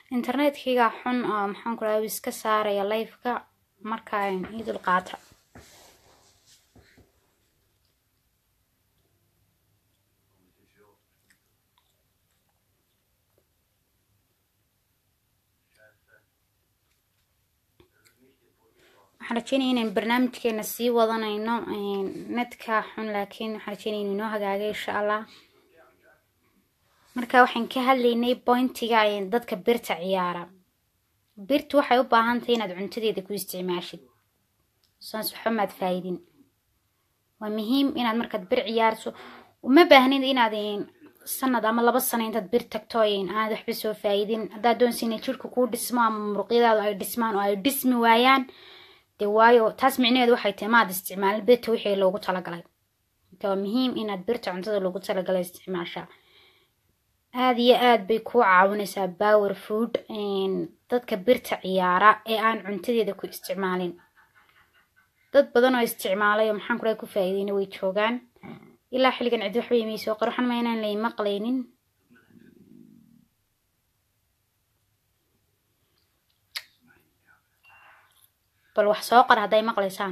internetkayga xun oo maxaan ku dhahay iska saaraya liveka marka ii dul qaata waxaan rajeynaya inaan barnaamijkeena sii wadanayno netka xun laakiin waxaan rajeynaya inuu inoo hagaagay insha allah marka waxaan ka hadlaynay bointiga dadka birta ciyaara birtu waxay u baahan tahay inaad cuntadeeda ku isticmaashid saas waxba maad faa'idin waa muhiim inaad markaad bir ciyaarso uma baahnid inaad sanad ama laba sano intaad bir tagto aanad waxba soo faa'idin haddaad doonsa inay jirka kuu dhismo ama muruqyadaadu ay dhismaan oo ay dhismi waayaan dee waayo taas micnaheedu waxay tahay maad isticmaalin birta wixii loogu talagalay marka waa muhiim inaad birta cuntada loogu talagalay isticmaashaa aada iyo aada bay kuu caawinaysaa power food dadka birta ciyaara ee aan cuntadeeda ku isticmaalin dad badan oo isticmaalay oo maxaan kula ku faa'iideyna way joogaan ilaa xilligan cidi waxba imay soo qor waxaan ma inaan lay maqlaynin bal wax soo qor hadday maqlaysaan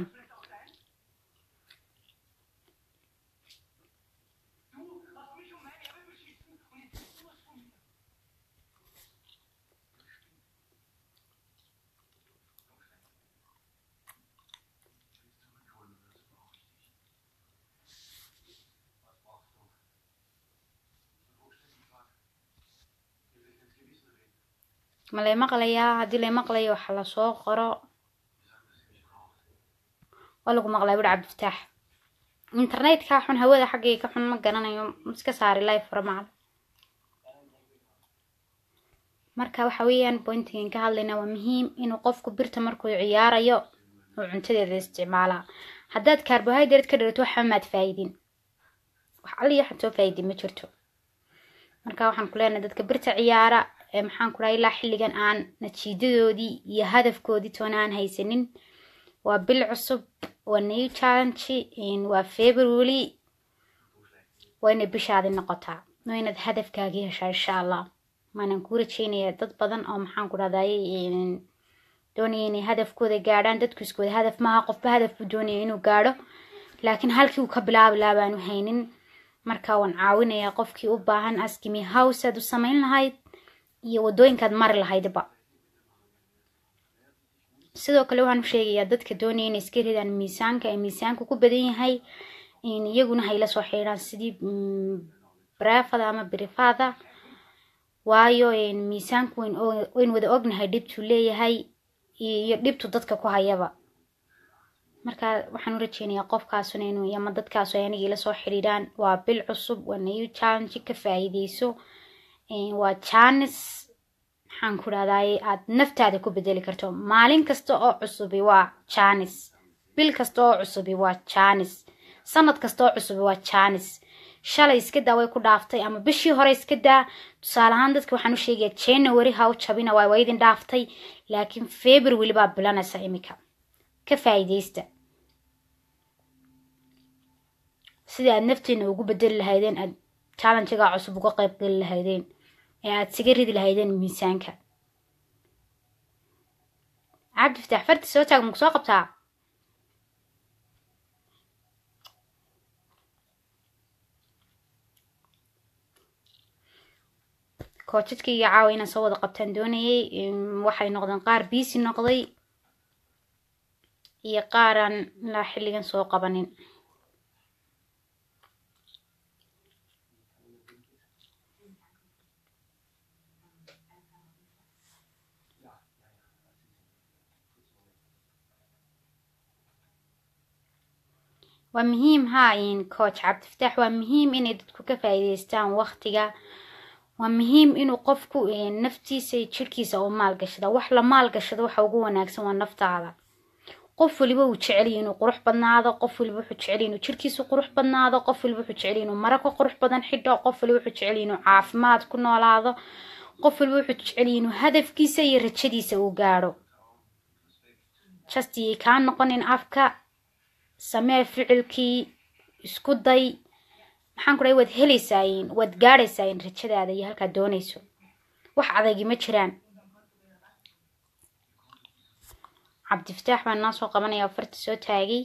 ma lay maqlayaa haddii lay maqlayo waxa lasoo qoro waa lagu maqlaa buri cabdifataax internetka xun hawada xaggay ka xun ma garanayo iska saari live fara macal marka waxa weeyaan bointigan ka hadlaynaa waa muhiim inuu qofku birta markuu ciyaarayo uu cuntadeeda isticmaalaa haddaad carbohydrate ka dhirato waxba maad faa'idin wax alliya waxaad soo faa'idin ma jirto marka waxaan ku leenahay dadka birta ciyaara maxaan ku dhahay ilaa xilligan aan natiijadoodii iyo hadafkoodii toona aan haysanin waa bil cusub waa new challenge waa february waa inay bishaadi noqotaa waa inaad hadafkaagii heshaa insha allah maanan kuu rajeynaya dad badan oo maxaan ku dhahday doonaya inay hadafkooda gaadhaan dadku iskooda hadaf maaha qofba hadaf buu doonaya inuu gaadho laakiin halkii uu ka bilaabi lahaa baanu haynin marka waan caawinayaa qofkii u baahan askimi house aad u samayn lahayd iyo wadooyinkaad mari lahaydba sidoo kale waxaan u sheegayaa dadka doonaya inay iska ridaan miisaanka ee miisaanka ku badan yahay iyaguna hayla soo xidhiidhaan sidii brefada ama brifada waayo miisaanku wayn wada ognahay dhibtuu leeyahay iyo dhibtu dadka ku hayaba marka waxaan u rajeynayaa qofkaasuna inuu ama dadkaasu ay aniga ila soo xidhiidhaan waa bil cusub waa new challenge ka faa'iideyso waa janis maxaan ku dhahdaay aad naftaada ku bedeli karto maalin kasta oo cusubi waa janis bil kasta oo cusubi waa janis sanad kasta oo cusubi waa janis shalay iska daa way ku dhaaftay ama bishii hore iska daa tusaale ahaan dadka waxaan u sheegayaa january ha u jabina waa waa idin dhaaftay laakiin february baa bilanaysa iminka ka faa'iideysta sidii aad nafteena ugu bedeli lahaydeen aad challengegaa cusub uga qayb geli lahaydeen ee aad siga ridi lahaydeen miisaanka cabdi fatax farti soo taag maku soo qabtaa koojadkii iyo caawa inaan soo wada qabtaan doonayay waxay noqdeen qaar biisi noqday iyo qaaraan ilaa xilligan soo qabanin waa muhiim haa coach cabdifataax waa muhiim inay dadku ka faa'iideystaan waqtiga waa muhiim inuu qofku naftiisa iyo jirkiisa uu maalgashada wax la maalgashado waxa ugu wanaagsan waa naftaada qof waliba uu jeceliyo inuu qurux badnaado qof waliba wuxuu jeceliyo inuu jirkiisu qurux badnaado qof waliba wuxuu jeceliyo inuu maro ka qurux badan xidho qof waliba wuxuu jeceliyo inuu caafimaad ku noolaado qof waliba wuxuu jeceliyo inuu hadafkiisa iyo rajadiisa uu gaadho justiyay kaa noqonin afka samee ficilkii isku day maxaan ku dhahay waad helaysaa waad gaadhaysaa rajadaada iyo halkaad doonayso wax adagi ma jiraan cabdifataax baan noo soo qabanaya farta soo taagay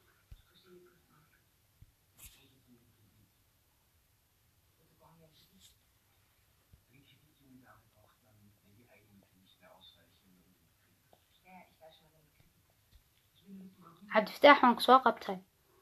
cabdifataax waan ku soo qabtay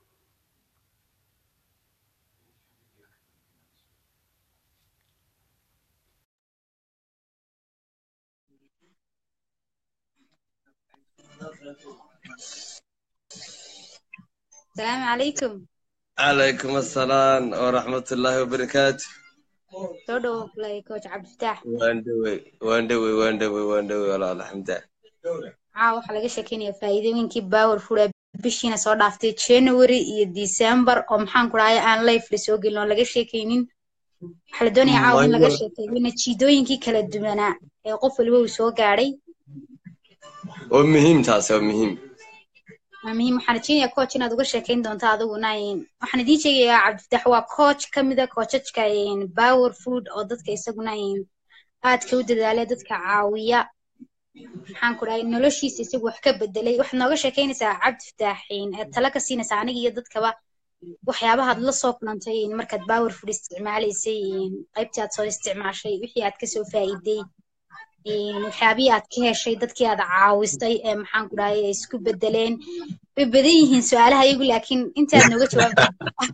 asalaamu calaykum calaykum assalaam waraxmatullaahi wabarakaatu soo dhowo kulay coach cabdifataax waan dhowey waan dhowey waan dhowey waan dhowey walaal alxamda caa waxaa laga sheekeynaya faa'iidooyinkii power food ee bishiina soo dhaaftay january iyo december oo maxaan ku dhahay aan life la soo gelin oo laga sheekeynin waxaa la doonaya caawa in laga sheekeeyo natiijooyinkii kala duwanaa ee qof waliba uu soo gaadhay oo muhiim taasi oo muhiim waa muhiim waxaan rajeynayaa coach inaad uga sheekeyn doonto adiguna waxaan idiin sheegayaa cabdifatax waa coach ka mid a coachajka power food oo dadka isaguna aadka u dadaalay dadka caawiya maxaan ku dhahay noloshiisa isagu wax ka bedelay waxaad nooga sheekeynaysaa cabdifatax aad tala ka siinaysaa aniga iyo dadkaba waxyaabahaad la soo kulantay markaad power food isticmaalaysay qaybtii aad soo isticmaashay wixii aad kasoo faa'iiday waxyaabihii aad ka heshay dadkii aad caawistay ee maxaan ku dhahay ay isku bedeleen way badan yihiin su-aalaha iyagu laakiin intaad nooga jawaabta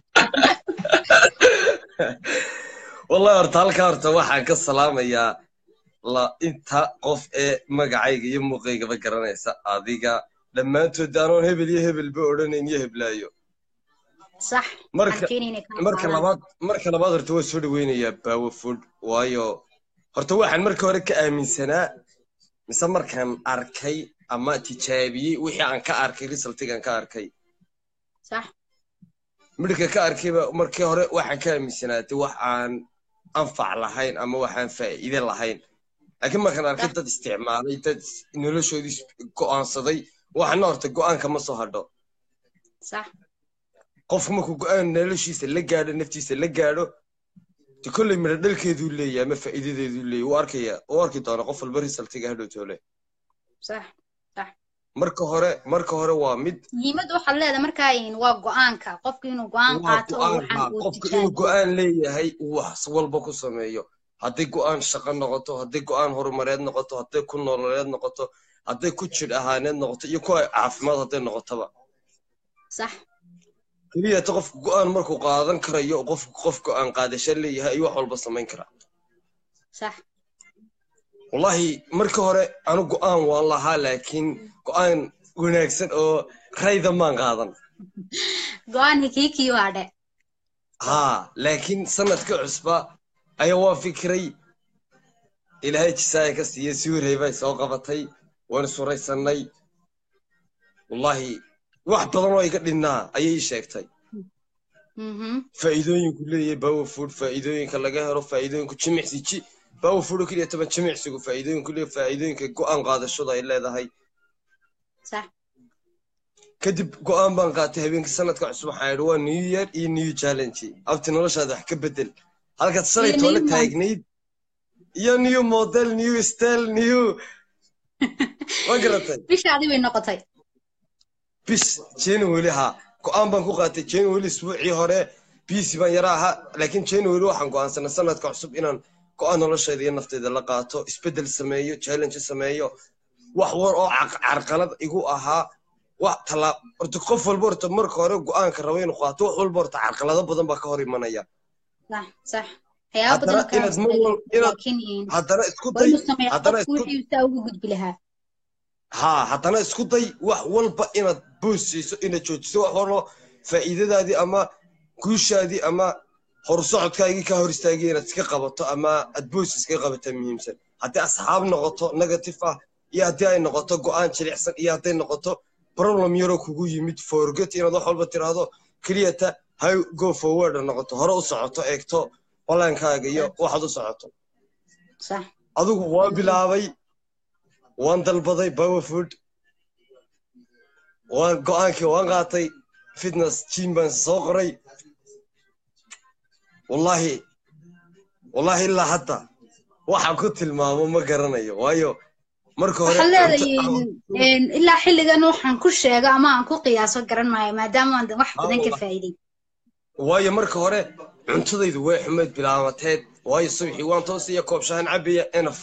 wallahi horta halkaa horta waxaan ka salaamayaa la inta qof ee magacayga iyo muuqaygaba garanaysa adiga dhammaantood anoon hebel iyo hebelba odhanayn iyo heblaayo sax marka marka labaad marka labaad horta waa soo dhaweynayaa power food waayo horta waxaan marka hore ka aaminsanaa mise markaan arkay ama tijaabiyey wixii aan ka arkay resultigan ka arkay sax midhka ka arkayba markii hore waxaan ka aaminsanaatay wax aan anfac lahayn ama waxaan faa'iide lahayn laakiin markaan arkay dad isticmaalay dad noloshoodii go'aansaday waxana horta go'aanka ma soo hadho sax qofku markuu go'aan noloshiisa la gaadho naftiisa la gaadho de kolley midho dhalkeeduu leeyahay ama faa'iidadeeduu leeyahay wuu arkaya wuu arki doona qof walba resultiga hadhow toole sax sax marka hore marka hore waa mid muhiimadda waxaad leedahay markaa waa go'aanka qofku inuu go'aan qaato oo waxaan uu qofku inuu go'aan leeyahay uu wax walba ku sameeyo hadday go'aan shaqo noqoto hadday go'aan horumareed noqoto hadday ku nololeed noqoto hadday ku jidh ahaaneed noqoto iyo kuwa caafimaad hadday noqotoba sax keliyata qofku go'aan markuu qaadan karayo qofku qof go'aan qaadasho leeyahay ayuu wax walba samayn karaa sax wallahi marka hore anu go'aan waan lahaa laakiin go'aan wanaagsan oo rayda maan qaadan go'aan hikiikii waa dhe haa laakiin sanadka cusba ayaa waa fikiray ilaahay jisaaya ka siiya suurey bay soo qabatay waan suraysannay wallahi wax badan oo iga dhinnaa ayay ii sheegtay faa'iidooyinku leeyahay power food faa'iidooyinka laga helo faa'iidooyinku jimicsi ji power food oo keliya toban jimicsigu faa'iidooyinku leeyahay faa'iidooyinka go'aan qaadashada ay leedahay kadib go'aan baan qaatay habeenkii sanadka cusub waxaan idhi waa new year iyo new challenge abti noloshaada wax ka bedel halkaad shalay toole taagnayd iyo new model new style new ma garatay bishaadi way noqotay bis january ha go'aan baan ku qaatay january isbuucii hore bisi baan yara ahaa laakiin january waxaan go'aansanay sanadka cusub inaan go'aan nolosheeda iyo nafteyda la qaato isbeddel sameeyo challenge sameeyo wax war oo carqalad igu ahaa wax talaa horta qof walba horta marka hore go'aanka rabo inuu qaato wax walba horta carqalado badan baa ka hor imanaya sax sax waxyaaba badan haddana isku day haddana ugu gudbi lahaa haa haddana isku day wax walba inaad boosiiso inaad joojiso wax walba faa'iidadaadii ama guushaadii ama horsocodkaagii ka hor istaagay inaad iska qabato ama aad boos iskaga qabataa muhiimsan haddii asxaab noqoto negative ah iyo haddii ay noqoto go'aan jilicsan iyo hadday noqoto problem yaroo kugu yimid forget inaad wax walba tiraahdo keliyata hay go forward noqoto hore u socoto eegto balaankaaga iyo waxaad u socoto adigu waan bilaabay waan dalbaday power food waan go'aankii waan qaatay fitness gym baan soo qoray wallahi wallahi ilaa hadda waxaan ku tilmaamo ma garanayo waayo marka hore waxaan cunto leedahay aan- een, ilaa xilligan waxaan ku sheego ama aan ku qiyaaso garan maayo maadaama aan wax badan ka Allah. faa'iiday waayo marka hore cuntadaydu way xumeyd bilaamateed waayo subxii waan toosaya koob shahan cabaya enaf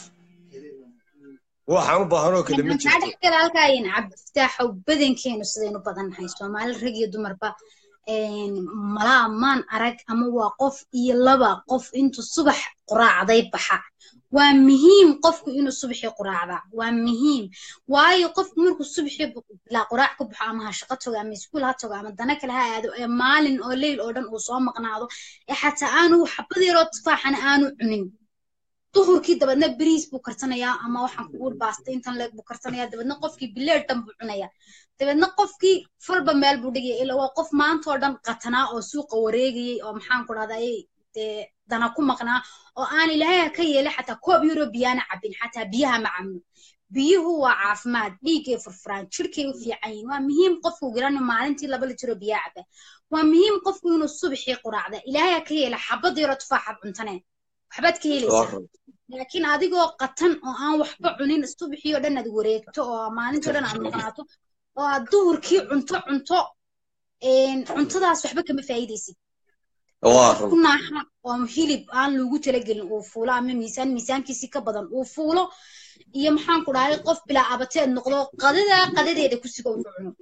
waxaan u baahanoo kale ma maxaa jirto dhex gala halkaayin cabdifitaaxow badankeenu sidaynu badannahay soomaali rag iyo dumarba een, malaa maan arag ama waa qof iyo laba qof intuu subax quraacday baxa waa muhiim qofku inuu subaxii quraacda waa muhiim waayo qofku markuu subaxii bilaa quraac ka baxo ama ha shaqo tago ama iskuul ha tago ama dana kale ha aado ee maalin oo leyl oo dhan uu soo maqnaado ee xataa aanu xabad yaroo tufaaxana aanu cunin duhurkii dabeedna beriis buu karsanayaa ama waxaan ku uur baasta intan leeg buu karsanayaa dabeedna qofkii bileed dhan buu cunayaa dabeedna qofkii falba meel buu dhigaya ilaa waa qof maanta oo dhan qatanaa oo suuqa wareegayay oo maxaan ku dhahday dee dana ku maqnaa oo aan ilaahay ha ka yeelay xataa koob yaro biyaana cabin xataa biyaha ma cabno biyuhu waa caafimaad dhiiggay furfuraan jirkay u fiican yihiin waa muhiim qofku garan maalintii laba litiro biyaa caba waa muhiim qofku inuu subaxii quraacda ilaahay ha ka yeela xabad yaro tufaaxaad cuntaneen waxbaad ka helaysaa laakiin adigoo qatan oo aan waxba cunin subaxii oo dhan aad wareegto oo maalintii oo dhan aad maqnaato oo aad duhurkii cunto cunto een, cuntadaas waxba kama faa'iidaysid waa qof ku run naaxa oo hilib aan loogu talagelin uu fuulo ama miisaan miisaankiisii ka badan uu fuulo iyo maxaan ku dhahay qof bilaa abateed noqdo qadada qadadeeda ku siga wuxuu cuno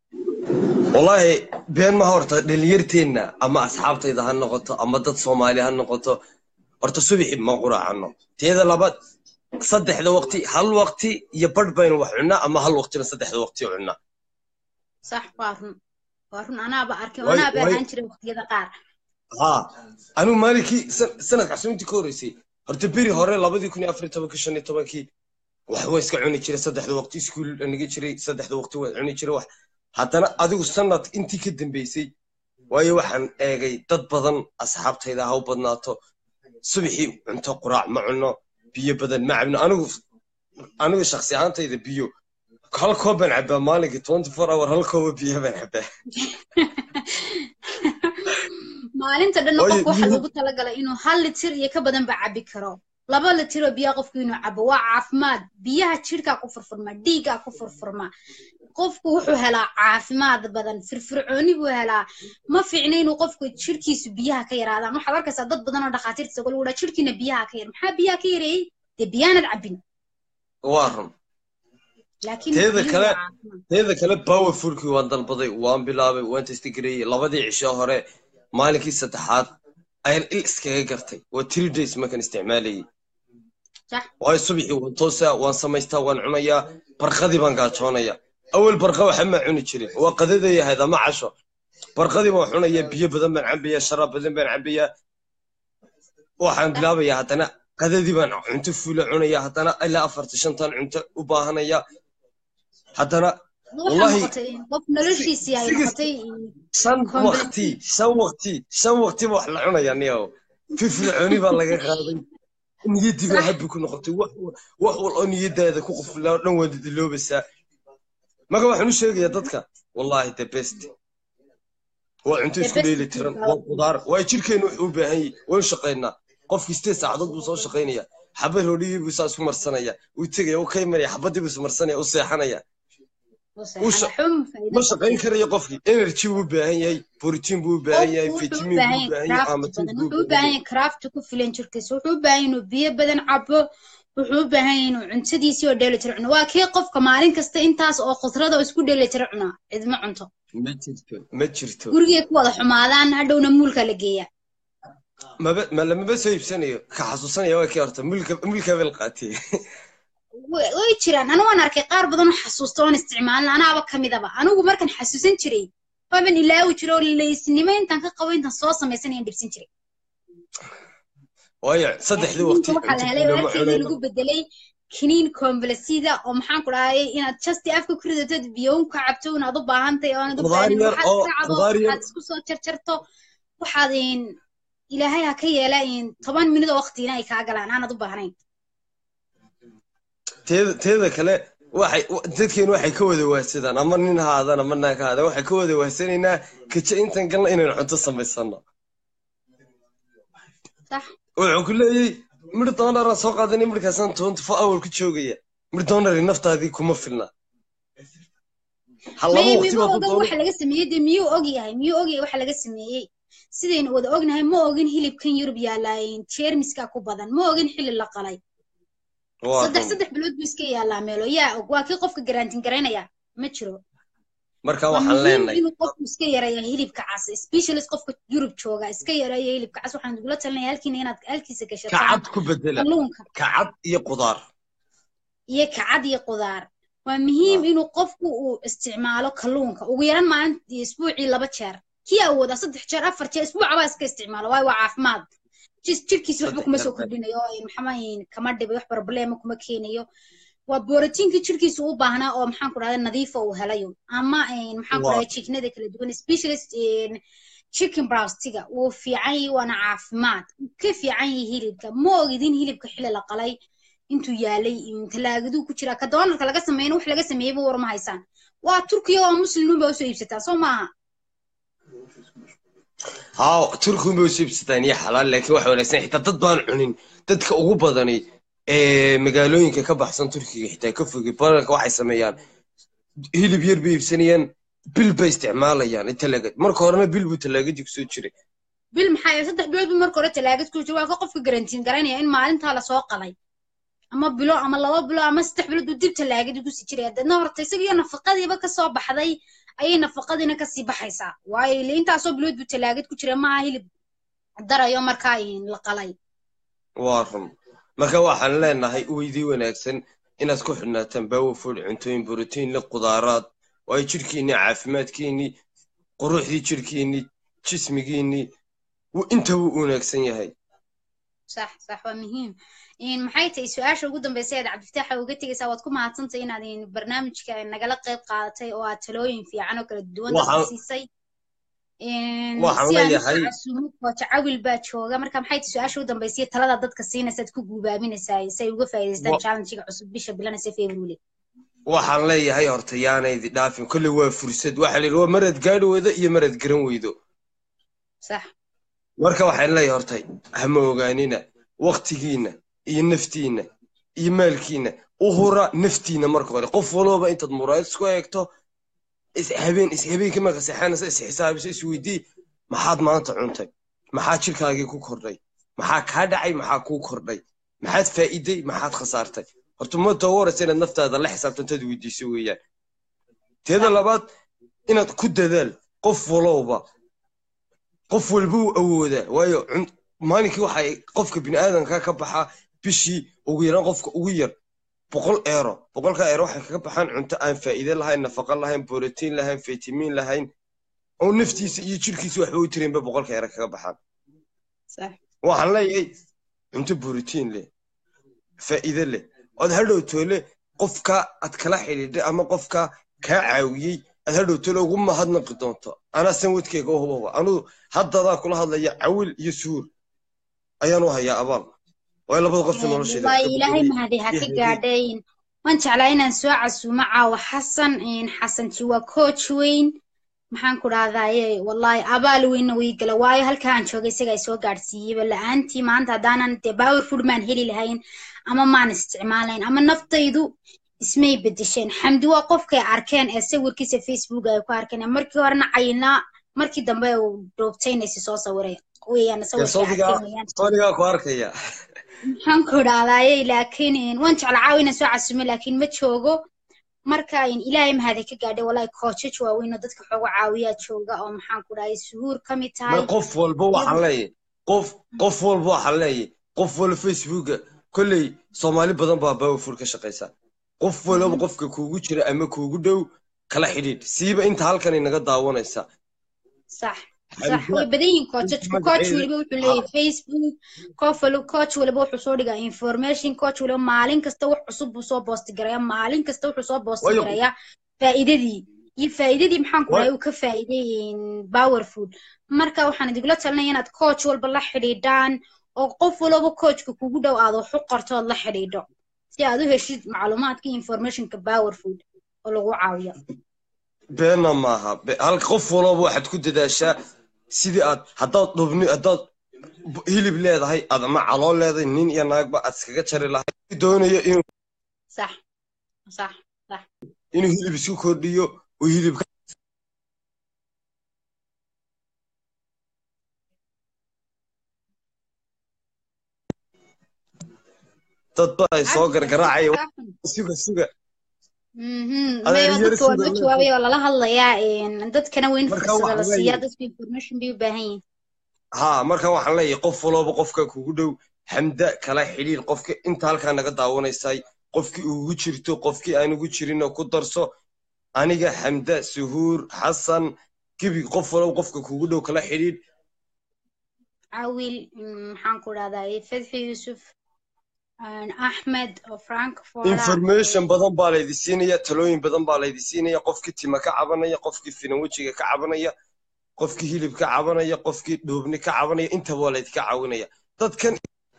wallaahi been ma horta dhalinyarteenna ama asxaabtayda ha noqoto ama dad soomaali ha noqoto horta subaxi ma quraacano teeda labaad saddexda waqti hal waqti iyo badh baynu wax cunnaa ama hal waqtina saddexda waqti cunnaa sax waa run waa run anaaba arkay Way- anaaba way- ahaan jiray waqtiyada qaar haa anigu maalinkii san- sanadka casuumtii ka horreysay horta beri hore labadii kun iyo afar iyo tobankii shan iyo tobankii wax waa iska cuni jiray saddexda waqti iskuul aniga jiray saddexda waqti waa cuni jiray wax haddana adigu sanad intii ka dambeysay waayo waxaan eegay dad badan asxaabtayda ha u badnaato subaxii cunto quraac ma cunno biyo badan ma cabno anigu anigu shakhsi ahaantayda biyo hal koob baan cabbaa maalinkii twenty four hour hal kooba biyo baan cabbaa maalinta dhanna Waayo, qofka waxaa biyo- loogu talagalay inuu hal litir iyo ka badan ba cabi karo laba litir oo biyaha qofku inuu cabo waa caafimaad biyaha jirkaa ku furfurma dhiiggaa ku furfurma qofku wuxuu helaa caafimaad badan firfircooni buu helaa ma fiicna inuu qofku jirkiisu biyaha ka yaraadaan waxaad arkaysaa dad badan oo dhakhaatiirta isagoo lagu dhaha jirkiina biyaha ka yar maxaa biyaha ka yareeyey dee biyaanad cabin waa run laakiin Teeda biyuhu kale- waa caafimaad. teeda kale powerfulkii waan dalbaday waan bilaabay waan testigareeyey labadii cisho hore maalinkii saddexaad ayaan il iskaga gartay waa three days markaan isticmaalayay Sax. waayo subaxii waan toosaa waan samaystaa waan cunayaa barqadii baan gaajoonaya awal barqa waxa ma cuni jirin waa qadaday ahayd ama casho barqadii baan cunayaa biyo badan baan cabayaa sharaab badan baan cabayaa waxaan bilaabayaa haddana qadadii baan cunto fuula cunayaa haddana ilaa afarta shantan cunto u baahanaya haddana waxaa wallahi- noqotay qof noloshiisii ay Sigas- noqotay shan Complete. waqti shan waqti shan waqti ba wax la cunaya niyow firfircooni baa laga qaaday niyadii baa Sax. habbi ku noqotay wax wax wal oo niyadaada ku quflaa oo dhan waa didiloobaysaa marka waxaan u sheegayaa dadka wallahi the best waa cunto The isku best dheeli tiran is waa qudaar waa jirkeenu wuxuu u baahan yahay waan shaqaynaa qofkii sideed saacadood buu soo shaqaynaya xabad roodhigii buu saa isku marsanaya uu tegaya uu ka imanaya xabadii buu ismarsanaya u seexanaya u sha- xum ma shaqayn karayo qofkii energy buu u baahan yahay borotiin buu u baahan yahay wuxuu u vitamin baahan buu u yahay baahan yahay craft amatin badan buu wuxuu u u baahan baahan yahay yahay craft ku filan jirkiisa wuxuu u baahan yahay inuu biyo badan cabo wuxuu u baahan yahay inuu cuntadiisii oo dheeli tiro cuno waa kii qofka maalin kasta intaas oo khudrada oo isku dheeli tiro cuno cidma cunto ma jirto ma jirto gurigay ku wada xumaadaan hadhowna muulka la geeya maba ma lamaba soo iibsanayo ka xasuusanaya waa kii horta mulka mulka bel qaatay way way jiraan anigu waan arkay qaar badan oo xasuusta oon isticmaalin anaaba ka midaba anigu markan xasuusan jiray waaban ilaawi jiro oo laysnimo intaan ka qabo intaan soo samaysanayaan dhibsan jiray waayo saddexdii waqti Adduunka waxaa la helay cunto warkeedii cunayno lagu bedelay kiniin kombalesida oo maxaan ku dhahay inaad justi afka ku ridatod biyo un ka cabto inaad u baahantahay oo aanad u Qudaar baahanin yar waxaad oo- kacdo qudaar yar- waxaad isku soo jarjarto waxaad in ilaahay ha ka yeela in toban minut oo waqtiina ay kaa galaan aanad u baahnayn teeda teeda kale waxay dadkeenu waxay ka wada waahsadaan ama nin ha aadaan ama naag ha aadaan waxay ka wada waahsanaynaa kaja intan galna inaynu cunto samaysano sax wuxuu ku leeyay midh doonara soo qaadanay midhkaasaan twenty four hour ku joogaya midonary naftaadii kuma filna ha laba may waqti ma baad oga u waxa laga sameeyey dee miyuu og yahay miyuu og yahay waxa laga sameeyey sidaynu wada ognahay ma ogin hilibkan yurub yaallaa jeermiska ku badan ma ogin xilli la qalay waa saddex run saddex bilood buu iska yaallaa meelo yaa og waa kii qofka garantin garaynaya ma jiro marka waa waxaan muhiim leenahay inuu qofku iska yareeyo hilibka cas specialist qofka yurub jooga iska yareeyo hilibka cas waxaan kugula talinaya halkiina inaad halkiisa gashataan kacad ku bedela kalluunka kacad iyo qudaar iyo kacad iyo qudaar waa muhiim inuu qofku uu isticmaalo kalluunka ugu yaran maalintii isbuucii laba jeer kii awooda saddex jeer afar jeer isbuucaba iska isticmaalo waayo waa caafimaad jis- jirkiisa waxba Saddex kuma jeer soo baa- kordhinayo oo maxaa kama dhibay wax problema kuma keenayo waa borotiinkii jirkiisa u baahnaa oo maxaan ku dhahda nadiifa uu helayo ama maxaan ku Waa. dhahda chicknada kala duwan specialist chicken browstiga wuu fiican yahay waana caafimaad wuu ka fiican yahay hilibka ma ogidin hilibka xili la qalay intuu yaalay talaagadu ku jira ka doonarka laga sameeyna wax laga sameeyeyba war ma haysaan waa turkiya waa muslimin baa usoo iibsataa soo maaha haa turkiun bay usoo iibsataan iyo xalaal laakiin waxa wanaagsan xitaa dad baan cunin dadka ugu badani ee magaalooyinka ka baxsan turkiga xitaa ka fogay badanka waxay sameeyaan hilib yar bay iibsanayaan bil bay isticmaalayaan talaagad marka horena bil buu talaagadii kusoo jiray bil maxaa yeele saddex bilood buu marka hore talaagad ku jira waa ka qofka garantiin garanaya in maalintaa lasoo qalay ama bilo ama laba bilo ama saddex bilood buu dib talaagadii kusii jiraya deedna horta isagiyo nafaqadiiba kasoo baxday ayay nafaqadiina kasii baxaysaa waayo ile intaasoo bilood buu talaagad ku jira maaha hilib darayo markaa la qalay waa run marka waxaan leenahay weydii wanaagsan inaad ku xidhnaataan powerfood cuntooyin borotiin leh qudaaraad waayo jirhkiinni caafimaadkiinni quruxdii jirhkiinni jismigiinni wuu intaba u wanaagsan yahay صح صح waa muhiim maxay tahay su-aasha ugu dambaysa eed cabdifitaaxa uga tegaysaa waad ku mahadsantahay inaad barnaamijka nagala qayb qaadatay oo aad talooyin fiican oo kala duwan dadka siisay waxaan si aan leeyahay casuumo kooja cawil baa jooga marka maxay tahay su-aasha ugu dambaysa talada dadka siinaysaad ku guubaabinaysaa si ay uga faa'iidaystaan Wa- challengiga cusub bisha bilanaysa february waxaan leeyahay horta yaanaydi dhaafin kolley waa fursad waxaa la yidhi waa maraad gaadhi weydo iyo maraad garan weydo sax marka waxaan leeyahay horta hama ogaanina waktigiinna iyo naftiinna iyo maalkiinna u hura naftiinna marka hore qof walooba intaad muraayad isku eegto is habeen is habeenkii marka seexanaysa is xisaabiso is weydii maxaad maanta cuntay maxaa jirkaagii ku kordhay maxaa kaa dhacay maxaa kuu kordhay maxaad faa'iiday maxaad khasaartay horta ma tawaraysa inaad naftaada la xisaabtantaad weydiiso weeyaan teeda labaad inaad ku dadaal qof walowba qof walba uu awoodaa waayo cun- maalinkii waxay qofka bini'aadanka ka baxaa bishii ugu yaraan qofka ugu yar boqol eero boqolka eero waxay kaga baxaan cunto aan faa'iide lahayn nafaqo lahayn borotiin lahayn fitamiin lahayn oo naftiisa iyo jirkiisa waxba u tiraynba boqolka eero kaga baxaan sax waxaan leeyahay cunto borotiin leh faa'iide leh ood hadhow toole qofka aad kala xidhiidhay ama qofka kaa caawiyey aad hadhow toole ugu mahadnaqi doonto anaa sanwadkeyga u hubaba anugu haddadaan kula hadlaya cawil iyo suur ayaan u hayaa abaal waayo labada qofta nolosheeda wallahi ilaahay mahadi ha ka gaadhayn waan jeclaa inaan soo casuumo caawa xasan xasan jiwa coach weyn maxaan ku dhahdaye wallahi abaal weynna way gala waayo halka aan joogay isaga ay soo gaadhsiiyeyba la-aantii maanta haddaanan dee power food maan heli lahayn ama maan isticmaalayn ama naftaydu ismay bedesheen xamdi waa qofkay arkeen ee sawirkiisa facebook ay ku arkeen ee markii horena cayinaa markii dambe uu dhoobtayna isi soo sawiray weeyaan sawirkay arkeen weeyaan soonigaa ku arkaya maxaan ku dhahdaye laakiin waan jecla caawa inaan soo casuumo laakiin ma joogo marka ilaahay mahadi ka gaadhay wallahi koojaj waaweyn oo dadka xooga caawiyaa jooga oo maxaan ku dhahay suhuur ka mid tahay ma qof walba waxaan leeyahay qof qof walba waxaan leeyahay qof walba facebooka kolley soomaali badan baa powerful ka shaqaysa qof walba qofka kuugu jira ama kuugu dhow kala xidhiidh siiba inta halkan inaga daawanaysa sax sax way badan yihiin koojajku coach weliba wuxuu leeyahay facebook qof waliba coach waliba wuxuu soo dhigaa information coach waliba maalin kasta wax cusub buu soo boosti garaya maalin kasta wuxuu soo boosti Waayo- garaya faa'iidadii iyo faa'iidadii maxaan ku dhahay uu ka faa'iiday power food marka waxaan idigula talinaya inaad coach walba la xidhiidhaan oo qof walba coachka kugu dhow aad wax u qorto ood la xidhiidho si aad u heshid macluumaadka iyo informationka power food oo lagu caawiyo beena maaha Be- hal qof walba waxaad ku dadaashaa sidii aad haddaad dhubni haddaad b- hilib leedahay aad ama calool leedahay nin iyo naagba aad iskaga jari lahayd doonayo inuu sax صح صح inuu hilib isku kordhiyo uu hilibka dad ba ay soo عبد gargaraacaya الفتاح suga suga mhm adeer mayo yar dadka waa suga loo jawaabaya oo lala hadlayaa een dadkana waa in marka fursada la waxaan siiyaa leeyahay dadku information bay u baahan yihiin ha marka waxaan leeyahay qof walooba qofka kugu dhow xamda kala xidhiir qofka inta halkaa naga daawanaysay qofkii ugu jirto qofkii aan ugu jirinoo ku darso aniga xamda suhuur xasan gebi qof walooba qofka kugu dhow kala xidhiir cawil mm, maxaan ku dhahdaa fadxi yuusuf een axmed oo frankfort information badan baa laydi siinaya talooyin badan baa laydi siinaya qofkii tima ka cabanaya qofkii finan wejiga ka cabanaya qofkii hilib ka cabanaya qofkii dhoobni ka cabanaya intaba waa laydinka caawinaya dadkan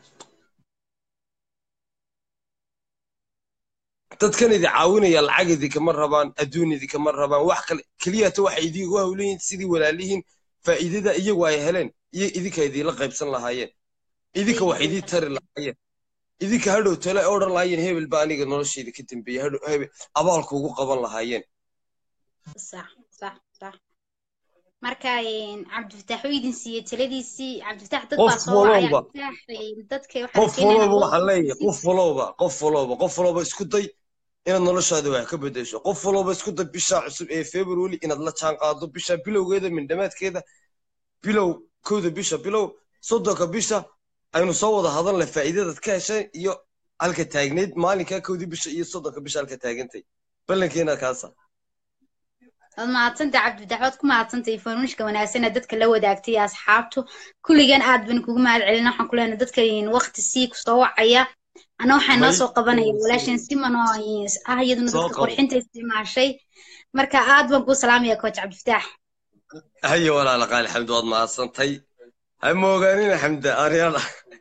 dadkan idi caawinaya lacag idinkama rabaan adduun idinkama rabaan wax kale keliyata waxay idigu hawleyihin sidii walaalihiin faa'iidada iyagu ay heleen iyo idinka idiinla qaybsan lahaayeen idinka wax idii tari lahaayeen idinka hadhow tale ay odhan lahaayeen hebel baa aniga noloshayda ka dambeeyey hadhow hebel abaalka ugu qaban lahaayeen sax sax sax marka een cabdifataax uu idin siiyey taladiisii cabdifataax dad baa qof soo wacaya walowba cabdifataax een dadka waxaan qof keenaynaa walowba loo waxaan leeyahay ogeysiin qof walowba qof walowba qof walowba isku day inaad noloshaada wax ka bedesho qof walowba isku day bisha cusub ee february inaad la jaan qaado bisha bilowgeeda mindhamaadkeeda bilow kowda bisha bilow soddonka bisha aynu soo wada hadalna faa'iidadaad ka heshay iyo halka taagnayd maalinkaa kowdii bisha iyo soddonka bisha halka taagantay ballankeena kaasa waad mahadsantay cabdifataax waad ku mahadsantay informationka wanaagsan ee dadka la wadaagtay iyo asxaabtu kulligan aad baan kugu mahad celina waxaan ku leenahay dadka een waqti sii kusoo wacaya ana waxaa noo may soo qabanaya walaashan siman oo een ah iyaduna soo dadka qabo qurxinta isticmaashay marka aad baan kuu salaamaya coach cabdifataax haye walaala qaali xamdi waad mahadsantay ha moogaanina xamda aryaada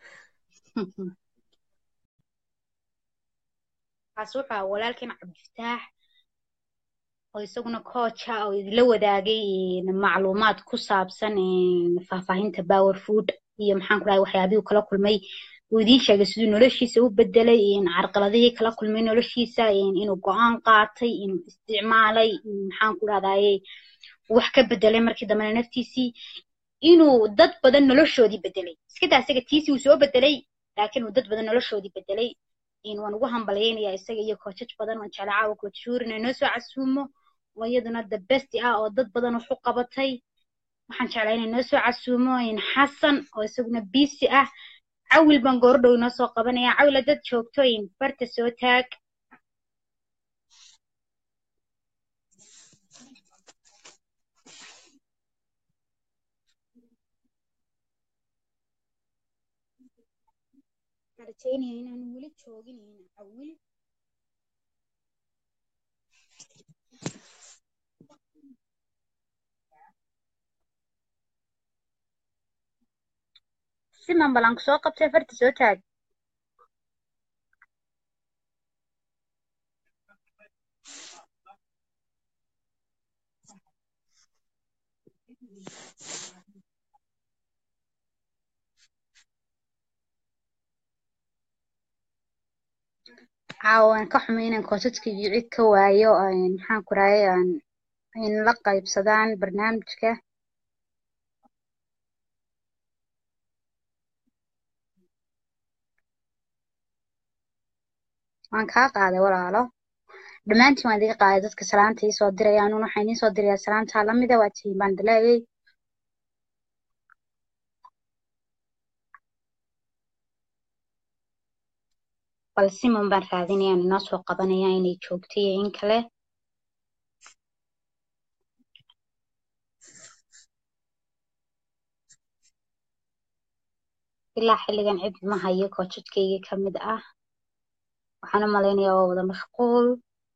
kaas wuxuu ahaa walaalkan cabdifataax oo isaguna coacha oo idinla wadaagay een, macluumaad ku saabsan een, faahfaahinta power food iyo maxaan ku dhahay waxyaabihii uu kala kulmay uu idiin sheegay siduu noloshiisa u bedelay een, carqaladihii kala kulmay noloshiisa een, inuu go-aan qaatay inuu isticmaalay in maxaan ku dhahdaye wax ka bedelay markii dambena naftiisii inuu dad badan noloshoodii bedelay iska daa isaga tiisii uu soo bedelay laakiin uu dad badan noloshoodii bedelay in waan ugu hambalyaynayaa isaga iyo koojaj badan waan jeclaa caawa coach shuur inay noo soo casuumo oo iyaduna the best ah oo dad badan wax u qabatay waxaan jeclaa inay noo soo casuumo in xasan oo isaguna biisi ah cawil baan goordhow inoo soo qabanaya cawil dad joogto in barta soo taag waxaan rajeynaya inaan weli joogin in cawil siman balan soo qabtay farta soo taag caawa waan ka xumay inaan koosajkaygii cid ka waayo een, maxaan ku rahay aan in la qaybsadaan barnaamijka waan kaa qaaday walaalo dhammaantiin waan idiga qaaday dadka salaanta ii soo diraya anuna waxaan idiin soo dirayaa salaanta lamida waa tihiin baan dilaayay bal siman baan raadinayaan inoo soo qabanaya inay joogto iyo in kale ilaa xilligan cid ma hayo koojadkayga ka mid ah waxaan u malaynayaa waa wada mashquul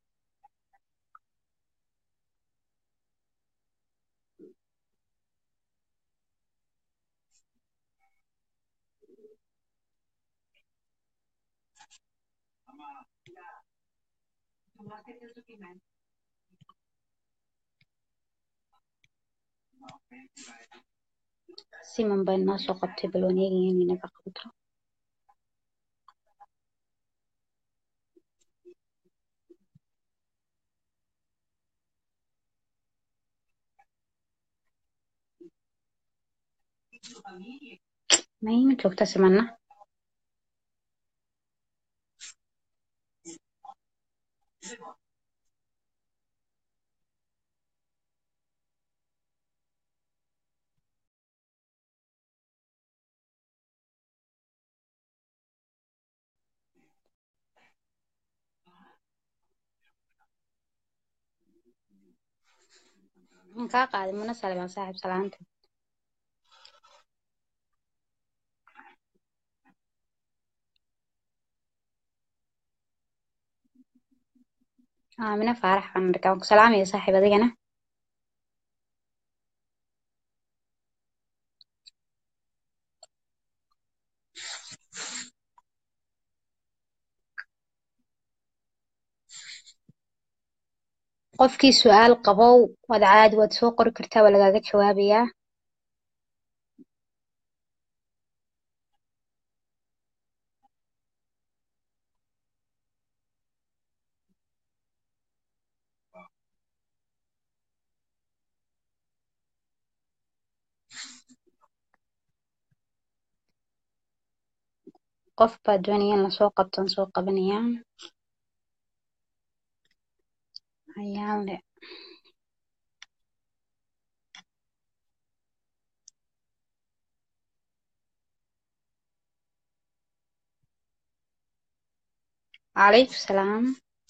siman baa inoo soo qabtay bal waan eegaya inay naga qabto mayma joogta simana Waan kaa qaaday mana salmaan saaxiib salaanta aamina faarax baan arkaa waan ku salaamaya saaxiib adigana qofkii su-aal qabow waad caadi waad soo qori kartaa waa lagaaga jawaabayaa qof baa doonaya in lasoo qabto aan soo qabanayaa ayaan le calaykum salaam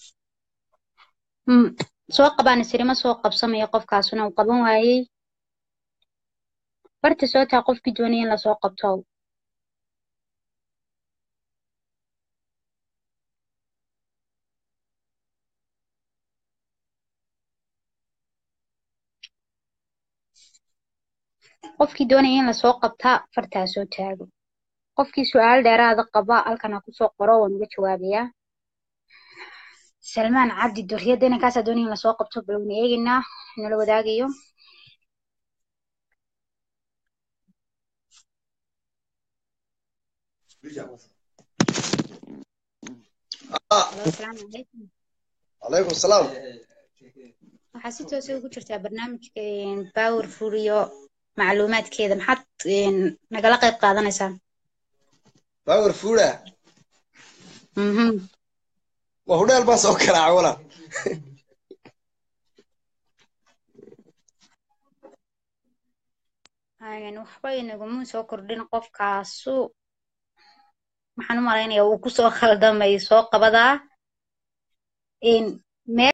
Mm, soo qabaan isiri ma soo qabsamayo qofkaasuna uu qaban waayey barta soo taa qofkii doonaya in lasoo qabto qofkii doonaya in lasoo qabtaa fartaa soo taago qofkii su-aal dheeraada qaba halkan ha kusoo qoro waan uga jawaabayaa salmaan cabdi duriyadda inankaasaa doonaya in lasoo qabto balowna eegaynaa nala wadaagayo Ah, Halo, asalaamu calaykum calaykum salaam waxaa si toosa ugu jirtaa barnaamijka power food iyo macluumaadkeeda maxaad een, nagala qayb qaadanaysaa power fooda Mhm. waa hudheel baa soo karaaca walaal Een, waxba inaguma soo kordhin qofkaasu waxaan u malaynayaa uu kusoo khaldamay soo qabadaa een, meel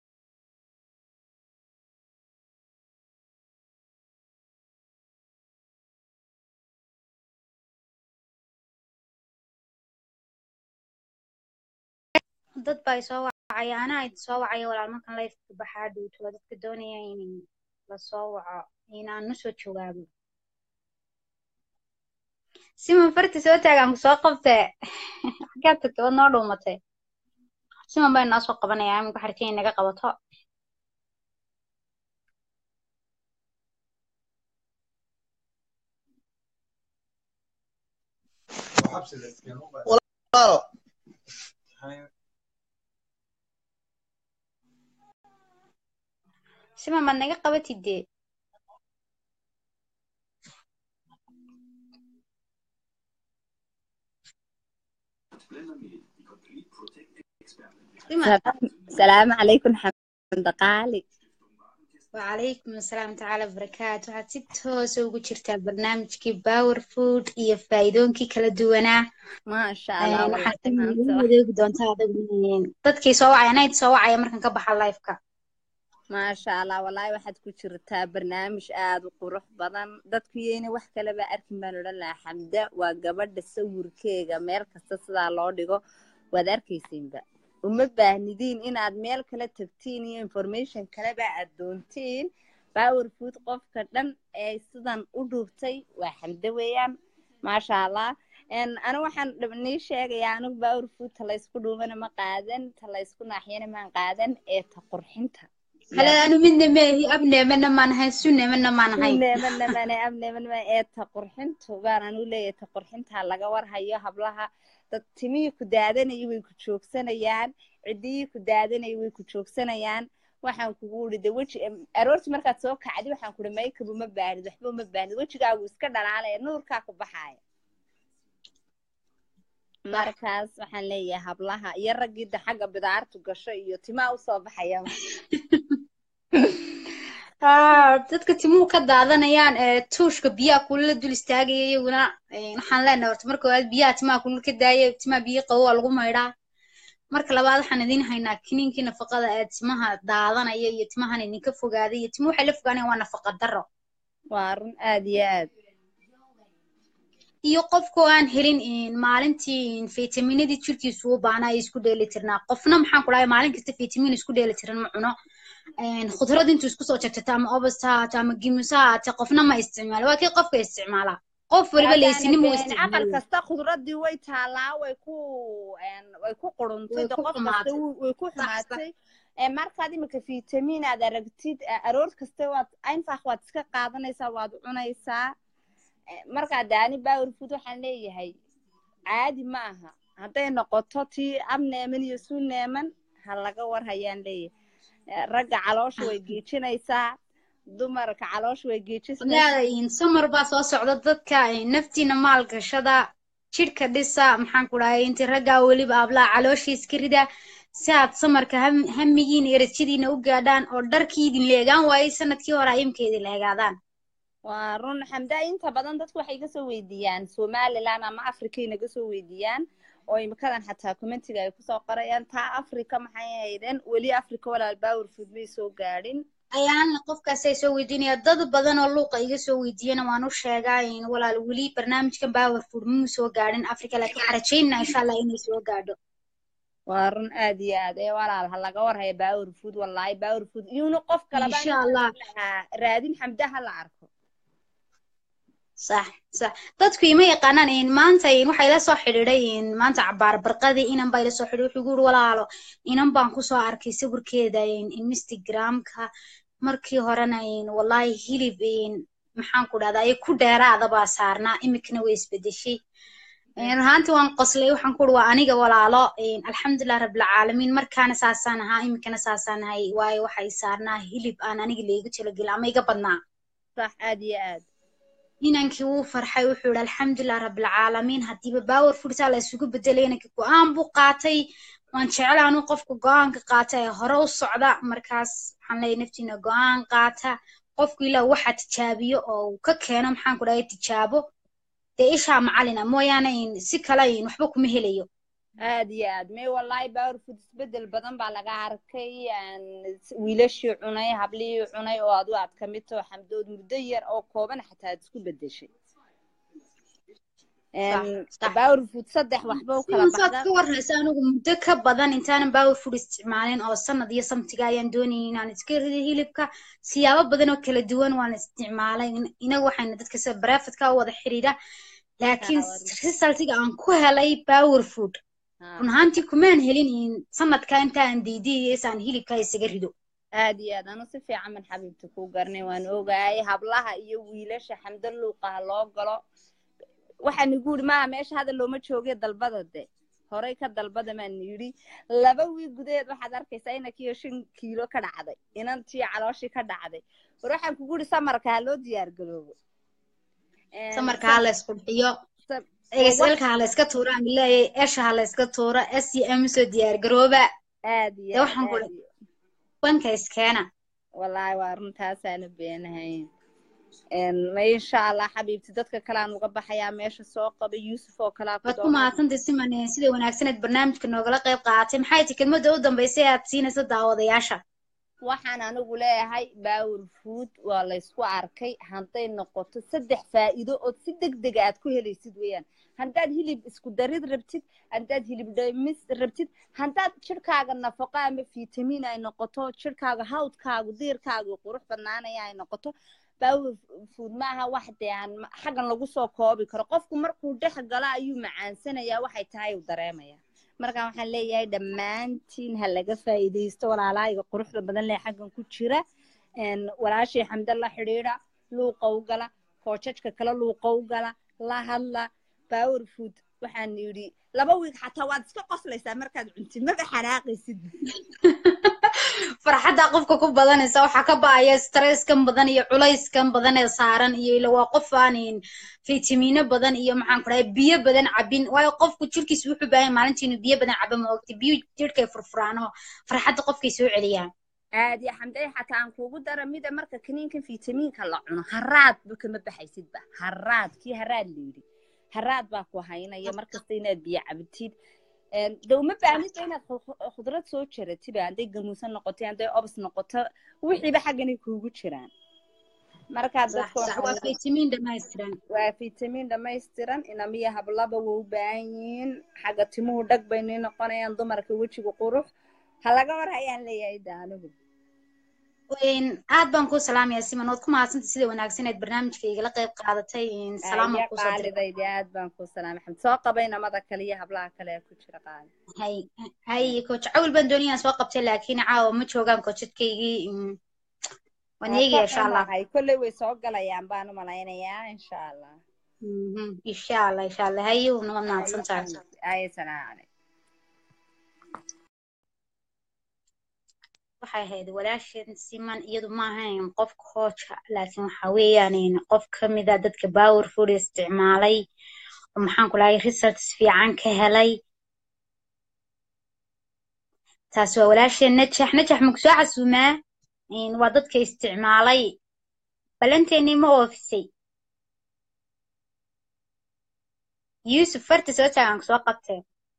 dad baa isoo wacaya anaa idin soo wacaya walaal markan layfka baxaa dhowto waa dadka doonaya in lasoo waco inaan u soo jawaabo siman farti soo taagaan ku soo qabtee xaggaad tagtay waad noo dhuumatay siman bay noo soo qabanayaa iminka xartiin inaga qabato walaalo siman baad naga qabatid dee siman salaamu calaykum xamda qaali وعليكم السلام تعالى وبركاته waxaad si toosa ugu jirtaa barnaamijkii power food iyo faa'iidooyinkii kala duwanaa maasha Een, allah waxaad walahi igu maanta wax wadeegi doontaa adigu dadkii soo wacaya anayd soo wacaya markan ka baxa liveka maasha allah walahi waxaad ku jirtaa barnaamij aad u qurux badan dadku yeyna wax kaleba arkin baan odhan lahaa xamda waa gabadha sawirkeega meel kasta sidaa loo dhigo waad arkaysiinba uma baahnidiin inaad meel kala tagtiin iyo information kaleba aad doontiin power food qofka dhan ee sidan u dhuubtay waa xamdo weeyaan maasha allah En, anigu waxaan dhab- nii sheegayaa anigu power food ta laysku dhuubana ma qaadan ta laysku naaxiyana maan qaadan ee ta qurxinta hale yaa anu midna meehi abneemana maan ahayn suneemana maan ahayn neemanamane abneemanama ee ta qurxintu baan anu leeyahay ta qurxinta laga warhayo hablaha dad timihii ku daadanaya way ku joogsanayaan ciddiyii ku daadanaya way ku joogsanayaan waxaan kugu uri de weji aroorti markaad soo kacdi waxaan kuhi maykab uma baahnid waxba uma baahnid wejigaagu iska dhalaalaya nuurkaa ku baxaaya markaas waxaan leeyahay hablaha iyo raggii de xagga bidaartu gasho iyo timaa usoo baxaya dadka timuhu ka daadanayaan ee tuushka biyaha kulula dul istaagaya iyaguna waxaan leenahay horta marka koowaad biyaha timaha kulul ka daaya timaha biyo qabo waa lagu maydhaa marka labaad waxaan idiin haynaa kiniinkii nafaqada ee timaha daadanaya iyo timahan idinka fogaaday iyo timuhu waxay la fogaanayaan waa nafaqa darro waa run aad iyo aad iyo qofkoo aan helin maalintii fitaminadii jirkiisu u baana ay isku dheeli tirnaa qofna maxaan ku dhahay maalin kasta fitamin isku dheeli tiran ma cuno khudrad intuu isku soo jarjato ama obasta haato ama gimusa haate qofna ma isticmaalo waa kii qofka isticmaalaa qof waliba leysinimo u aqal isticmaala kasta khudradii way taalaa way ku way ku quruntay Way de ku qof kasta xumaatay. wuu- way ku Sax, sax. xumaatay Ee, markaad imika fitamin aad aragtid ee, aroor kasta waad einfach waad iska qaadanaysaa waad cunaysaa Ee, markaa daani power food waxaan leeyahay caadi ma aha hadday noqoto tii ab neeman iyo suu neeman ha laga war hayaan leeyahay Ee, ragga caloosha way geejinaysaa dumarka caloosha way geejinaysaa leedahin samar baa soo socda dadka eh, naftiina maal gashada jidhka dhisa maxaan ku dhahay inti raggaa weliba ablaa caloosha iska rida si aad samarka ham- hamigiina iyo rajadiina u gaadhaan oo dharkii idin leegaan waayey sanadkii hore imka idin leegaadaan waa run xamdaa inta badan dadku waxay iga soo weydiiyaan somaliland ama africa inaga soo weydiiyaan oo imikadan xataa commentiga ay kusoo qorayaan taa africa maxay ahaydeen weli africa walaal power food may soo gaadhin ayaana qofkaasay soo weydiinaya dad badan oo luuqa iga soo weydiiyana waan u sheegaa in walaal weli barnaamijkan powerfood muu soo gaadhin africa laakiin waxaan rajaynaa insha allah inay soo gaadho waa run aad iyo aad ee walaal ha laga warhaya power food wallaahi power food iyuuna qof kaleba insha allah lahaa raadin xamda ha la arko sax sax dadku ima yaqaanaan in maanta in waxay la soo xidhiidhay in maanta cabaar barqadii inan baa ila soo xidhiidhay wuxuu igu yiri walaalo inan baan kusoo arkay sawirkeeda in in instagramka markii horena in wallahi hilib in maxaan ku dhahdaa ay ku dheeraada baa saarnaa imikana way isbedeshay Een, runaantii waan qoslay waxaan ku uri waa aniga walaalo een, alxamdulilah rabbilcaalamiin markaana saasaan ahaa imikana saasaan ahay waayo waxay saarnaa hilib aan aniga laygu talagelin ama iga badnaa sax aad iyo aad inankii wuu farxay wuxuu yihi alxamdulilah rabbilcaalamiin haddiiba power food saa la isugu bedelay inankii go-aan buu qaatay waan jeclaa anuu qofka go-aanka qaata ee hore u socda markaas waxaan leeyahay naftiina go-aan qaata qofku ilaa waxa tijaabiyo oo uu ka keeno maxaan ku dhahay tijaabo dee ishaa macalina mooyaane in si kale in waxba kuma helayo aad iyo aad may wallaahi power food isbedel badan baa laga arkay aan wiilashii cunay hablihii cunay oo adu aad ka mid taho xamdood muddo yar oo kooban xataa aad isku bedeshay Een, sax. power food saddex waxba u kala sidan saad baxda ka warraysa anigu muddo ka badan intaanan power food isticmaalin oo sanad iyo samtiga ayaan doonayay inaan iska rido hilibka siyaabo badan oo kala duwan waan isticmaalay In- inagu waxayna dadka sida barefadka u wada xidhiidha laakiin Ah, waa- resultiga aan ku helay power food Ah, run ahaantii kumaan helin in sanadka intaan diidiyaysa aan hilibka isaga rido aad iyo aad anu si fiican man xabiibta kuu garanay waan ogahay hablaha iyo wiilasha xamdo luuqaha loo galo waxaan igu yidhi maaha meesha hadda looma jooge dalbada de horey ka dalbada maan yidhi laba wiil gudaheed waxaad arkaysaa inankiyo shan kiilo ka dhacday inantii calooshii ka dhacday war waxaan kugu yidhi samarka ha loo diyaar garoobo Een, samarka ha la isqurxiyo sa- egeselka ha la iska tuuro aan leeyahay esha ha la iska tuuro s e m soo diyaar garooba aad iyo dee aad waxaan ku aad iyo banka iskeena wallaahi waa runtaasaana beenahayn Een, ma insha allah xabiibti dadka kale aan uga baxayaa meesha soo qaba yuusuf oo kalea ku waad ku doona mahadsantahay siman sida wanaagsaneed barnaamijka noogala qayb qaadatay maxay tahay kelmadda u dambaysay aad siinayso daawadayaasha waxaan anigu leeyahay power food waa laysku arkay hadday noqoto saddex faa'iido ood si deg dega aad ku helaysid weeyaan haddaad hilib isku darid rabtid haddaad hilib dhamis rabtid haddaad jirkaaga nafaqo ama fitamiin ay noqoto jirkaaga hawdkaagu diirkaagu qurux badnaanaya ay noqoto power food maaha wax dee aan ma- xaggan lagu soo koobi karo qofku markuu dhex galo ayuu macaansanayaa waxay tahay uu dareemaya marka waxaan leeyahay dhammaantiin ha laga faa'iidaysto walaalahayga quruxda badan leh xaggan ku jira Een, walaashii xamda la xidhiidha luuqa u gala koojajka kale luuqa u gala la hadla power food waxaan yidhi laba wiig xataa waad iska qoslaysaa markaad cuntid maba xanaaqaysid farxadda qofka ku badanaysa waxaa ka ba'aya stresskan badan iyo culayskan badan ee saaran iyo ila waa qof aan fitamiino badan iyo maxaan ku dhahay biyo badan cabin waayo qofku jirkiisa wuxuu baahan yahay maalintii inuu biyo badan cabo ma ogti biyo jirhkay furfuraano farxadda qofkay soo celiyaan aadi xamday xataa aan kuugu dara mida marka kaniinkan fitamiinka la cuno haraadba kama baxaysidba haraad kii haraad la yidhi haraad baa ku haynaya markasta inaad biyo cabtid de uma baahnidba inaad khudrad soo jaratiba hadday gamuusan noqoto hadday obs noqoto wixiiba xagganay kuugu jiraan markaa waa fitamiin dhammaystiran waa fitamiin dhammaystiran inamiya hablaba waa u baahan yihiin xagga timuhu dhag baynay noqonayaan dumarka wejiga qurux ha laga war hayaan leeyahay da anigu aad baan kuu salaamaya siman ood ku mahadsanta sida wanaagsan eed barnaamijka igala qayb qaadatay salaama kusoo qaalidaydi aad baan kuu salaamay xamd soo qabay namada kale iyo hablaha kale ee ku jira qaali hay hay coach cawil baan doonayaan soo qabtay laakiin caawa ma joogaan coachadkaygii waan eegaya insha allah kolley way soo galayaan baan u malaynayaa insha allah insha allah insha allah haye unama mahadsan tahay ay salaam calaykum waxay ahayd walaashan siman iyadu ma ahayn qof kooja laakiin waxa weeyaan qof ka mid a dadka powerful isticmaalay oo maxaan ku lahay results fiican ka helay taas waa walaashan najax najax maku soo casuumaa waa dadka isticmaalay ballanteennii ma oofisay yuusuf farta soo taagan ku soo qabtee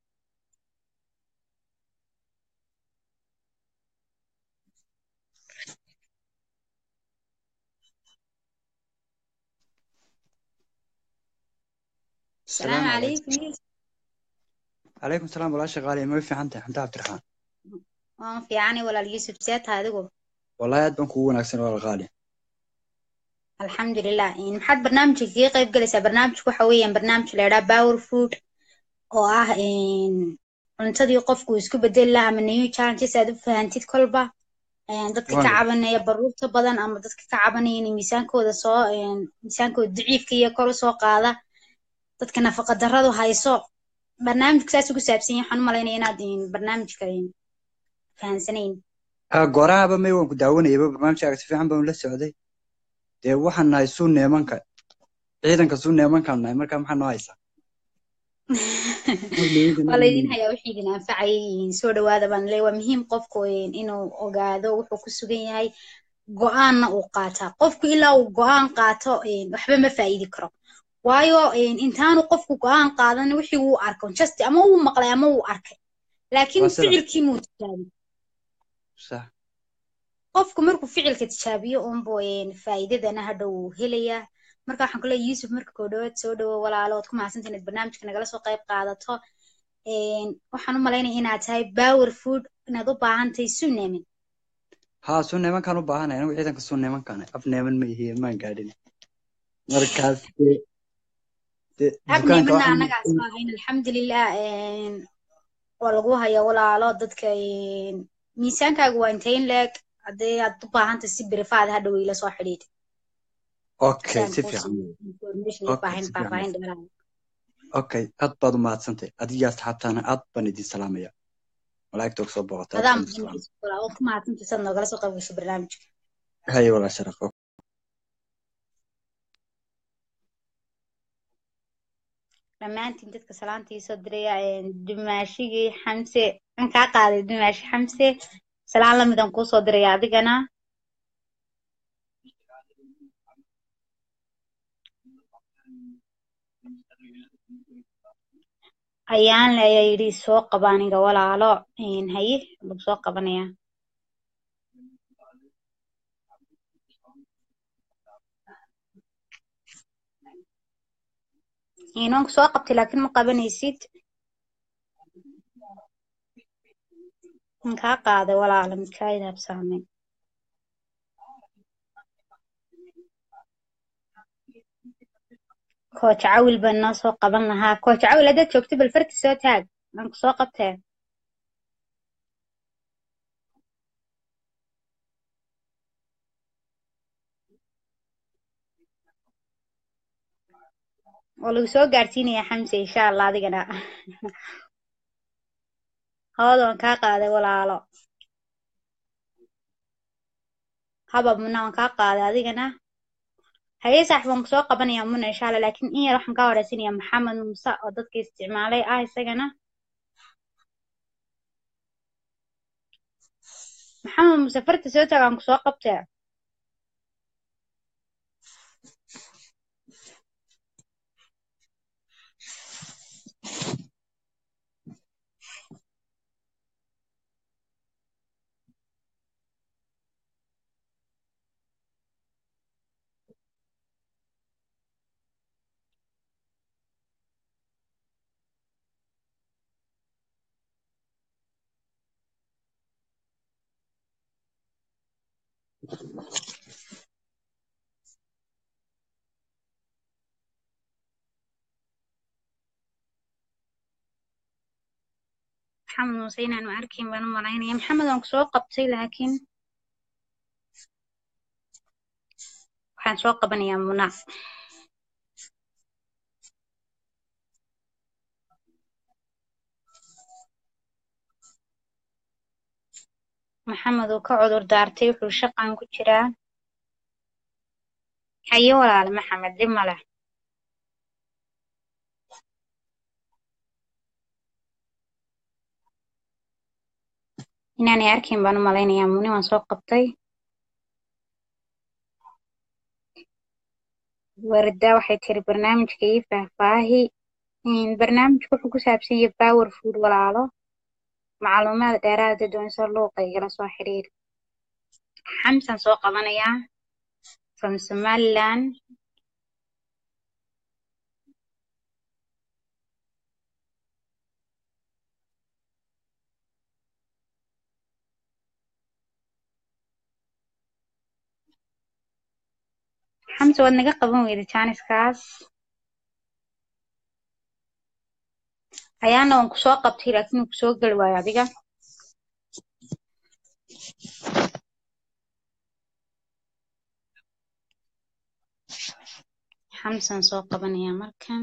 السلام عليكم يوسف عليكم السلام ولا شغالي ما في عنده حمد عبد الرحمن waan fiicani walaal yuusuf seeta adigu wallahi aad baan kugu wanaagsan walaal qaali alxamdulilah maxaad barnaamijka kaga qayb galaysaa barnaamijku waxa weeyaan barnaamij la idhaha power food oo ah cuntadii qofku isku bedeli laha ama new challenges aad u fahantid kolba dadka ka cabanaya baruurta badan ama dadka ka cabanaya inay miisaankooda soo miisaankooda daciifka iyo kor usoo qaada dadka nafaqa darradu hayso barnaamijka saas ugu saabsan yahay waxaan u malaynaya inaad barnaamijka fahansanayn goorahaba may waan ku daawanayaba barnaamijkaaga si fiican baan la socday dee waxaan nahay suu neemanka ciidanka suu neemankaan nahay marka maxaa noo haysaa waa laydin hayaa wixii idin anfacayay soo dhawaada baan leeyahay waa muhiim qofku inuu ogaado wuxuu ku sugan yahay go-aanna uu qaataa qofku ilaa uu go-aan qaato waxba ma faa'iidi karo waayo intaanu qofku go-aan qaadan wixii uu arko just ama uu maqlay ama uu arkay laakiin ficilkii muu tijaabi qofku markuu ficilka tijaabiyo unbu faa'iidadana hadha uu helayaa marka waxaan ku leeyahay yuusuf marka koo dhawaad soo dhawo walaalo ood ku mahadsantahay inaad barnaamijka nagala soo qayb qaadato waxaan u malaynaya inaad tahay power food inaad u baahan tahay suneemin haa suu neemankaan u baahanay anigu ciidanka suu neemankaan af neeman ma ihiye maan gaadhin markaas abnimana annagaas ma ahayn alxamdulilah waa lagu haya walaalo dadka miisaankaagu waa inteyn leeg haddii aad u baahantahay si berifaad hadha weyla soo xidhiidh okay si fiican okay aad baad u mahadsantay adiga asxaabtaana aad baan idin salaamaya malaa'igta og soo boqota adaan ku mahadsantay sad noogala soo qayb gasho barnaamijka haye walaa sharaf dhammaantiin dadka salaanta iisoo diraya dumaashigii xamse an kaa qaaday dumaashi xamse salaan lamidaan kuusoo diraya adigana ayaan le ayaa yidhi soo qaba aniga walaalo haye lagu soo qabanaya inanku soo qabtay laakiin ma qabanaysid kaa qaaday walaala midkaa idaabsaamay kooc cawil baan noo soo qaban lahaa kooc cawil haddaad joogto bal farti soo taag aan ku soo qabtee oo lagu soo gaarsiinaya xamse insha allah adigana hoodoon kaa qaaday walaalo haba muna waan kaa qaaday adigana haye saaxib waan kusoo qabanayaa muna insha allah laakiin in yar waxaan kaa horeysanayaa maxamed muuse oo dadka isticmaalay ah isagana maxamed muuse farta soo taag aan kusoo qabtee maxamed muuse inaanu arkin baan u malaynaya maxamed waan kusoo qabtay laakiin waxaan soo qabanayaa muna maxamed uu ka cudur daartay wuxuu shaqan ku jiraa haye walaale maxamed dhib male inaanay arkin baan u malaynayaa muni waan soo qabtay warda waxay tiri barnaamijka ii faahfaahi barnaamijku wuxuu ku saabsan yahay power food walaalo macluumaad dheeraada doonso luuqa igala soo xiriir xamsan soo qabanayaa from somaliland xamsa waad naga qaban weyda jaaniskaas ayaana waan kusoo qabtay laakiin uu kusoo geli waayo adiga xamsan soo qabanaya markan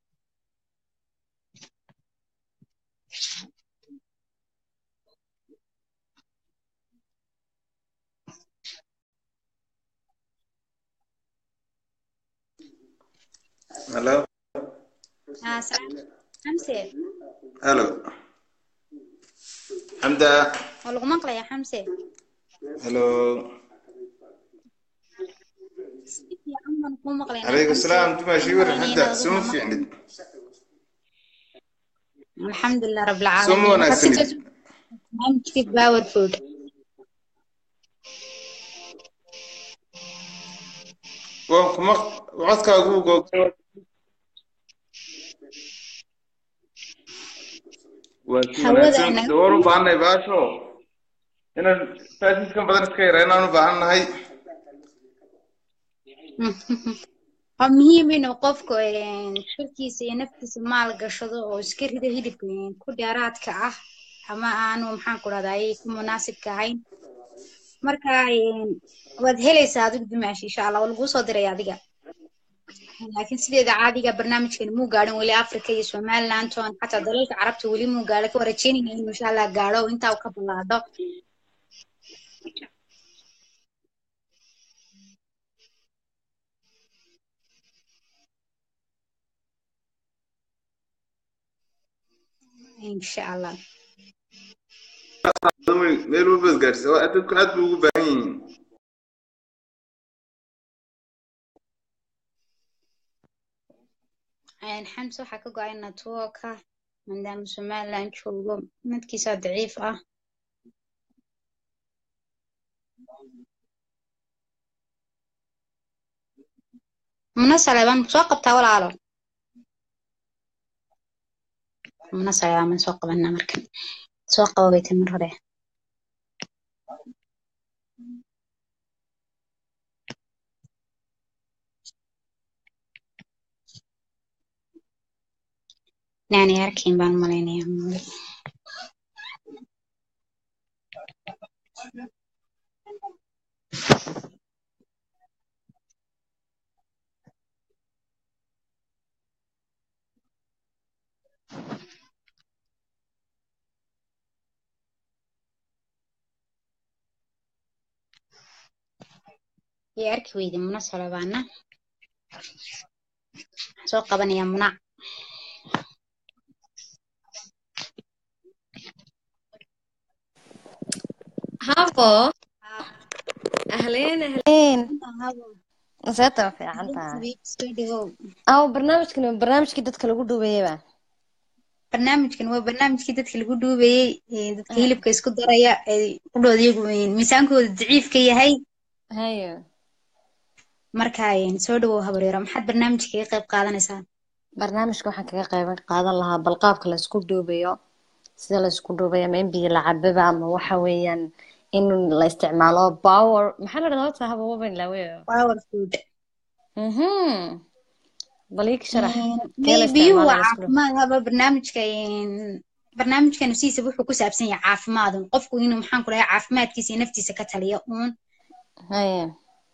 Hello. Ah, salaam. xamse Hello. Hamda. waa lagu maqlayaa xamse Hello. si fiican baan kuu maqlaynaa عليكم xamse السلام تبع شي ورا Maqlaynaa حدا adigu سوم ma في maqlayn عندك alxamdulilah سوم rabbilcaalamiin وانا waxaad si سند barnaamijkii power food وكم وعدك أقول وكي hawada ay وناسن naga دور وبعنا يباشو هنا فاسس كم بدن خير هنا أنا بعنا هاي waa muhiim inuu qofku een, shirkiisa iyo naftiisa maal gashado oo iska rido hilibka een, ku dheeraadka ah ama aanu maxaan ku rahdaa ay ku munaasibka ahayn marka een, waad helaysaa adigu dimaashi insha allah waa laguu soo diray adiga laakiin sideeda caadiga barnaamijkan muu gaadhin weli africa iyo somaliland toon xataa dalalka carabta weli muu gaadho ka warajeynayna inuu insha allah gaadho oo intaa uu ka ballaado insha allah ميلو بس قارس وأدوك أدوك بعين Een, xamse waxaa ka go-ay networka maadaama somaliland joogo midkiisa daciif ah muna saleebaan soo qabtaa walaalo muna saleebaan soo qabanaa markan soo qaba bay tiri mar hore inaanay arkayn baan malaynayaa iyo arki weyde muna solobaana waxaan soo qabanayaa muna هابو أهلين أهلين نسيتها في عنتها soo dhigow أو برنامجكنا برنامجكي dadka lagu duubayaba barnaamijkan waa barnaamijkii dadka lagu duubayey ee dadka hilibka isku daraya ee qudhooda iyagu een, miisaankooda daciifka yahay hayo marka een, soo dhawow habaryaro maxaad barnaamijka kaga qayb qaadanaysaa barnaamijka waxaan kaga qayb qaadan lahaa bal qaabka la isku duubayo sida la isku duubayo ama in biyo la cababa ama waxa weeyaan in la isticmaalo power maxaa la dhahdaa horta haba waban laaweyo power food mhm bal ii sharax Een, kee la biyuhu waa isticmaalo la isku duubo caafimaad haba barnaamijka een, barnaamijkan siisa wuxuu ku saabsan yahay caafimaad un. qofku inuu maxaan ku dhahay caafimaadkiisa iyo naftiisa ka taliya uun hayo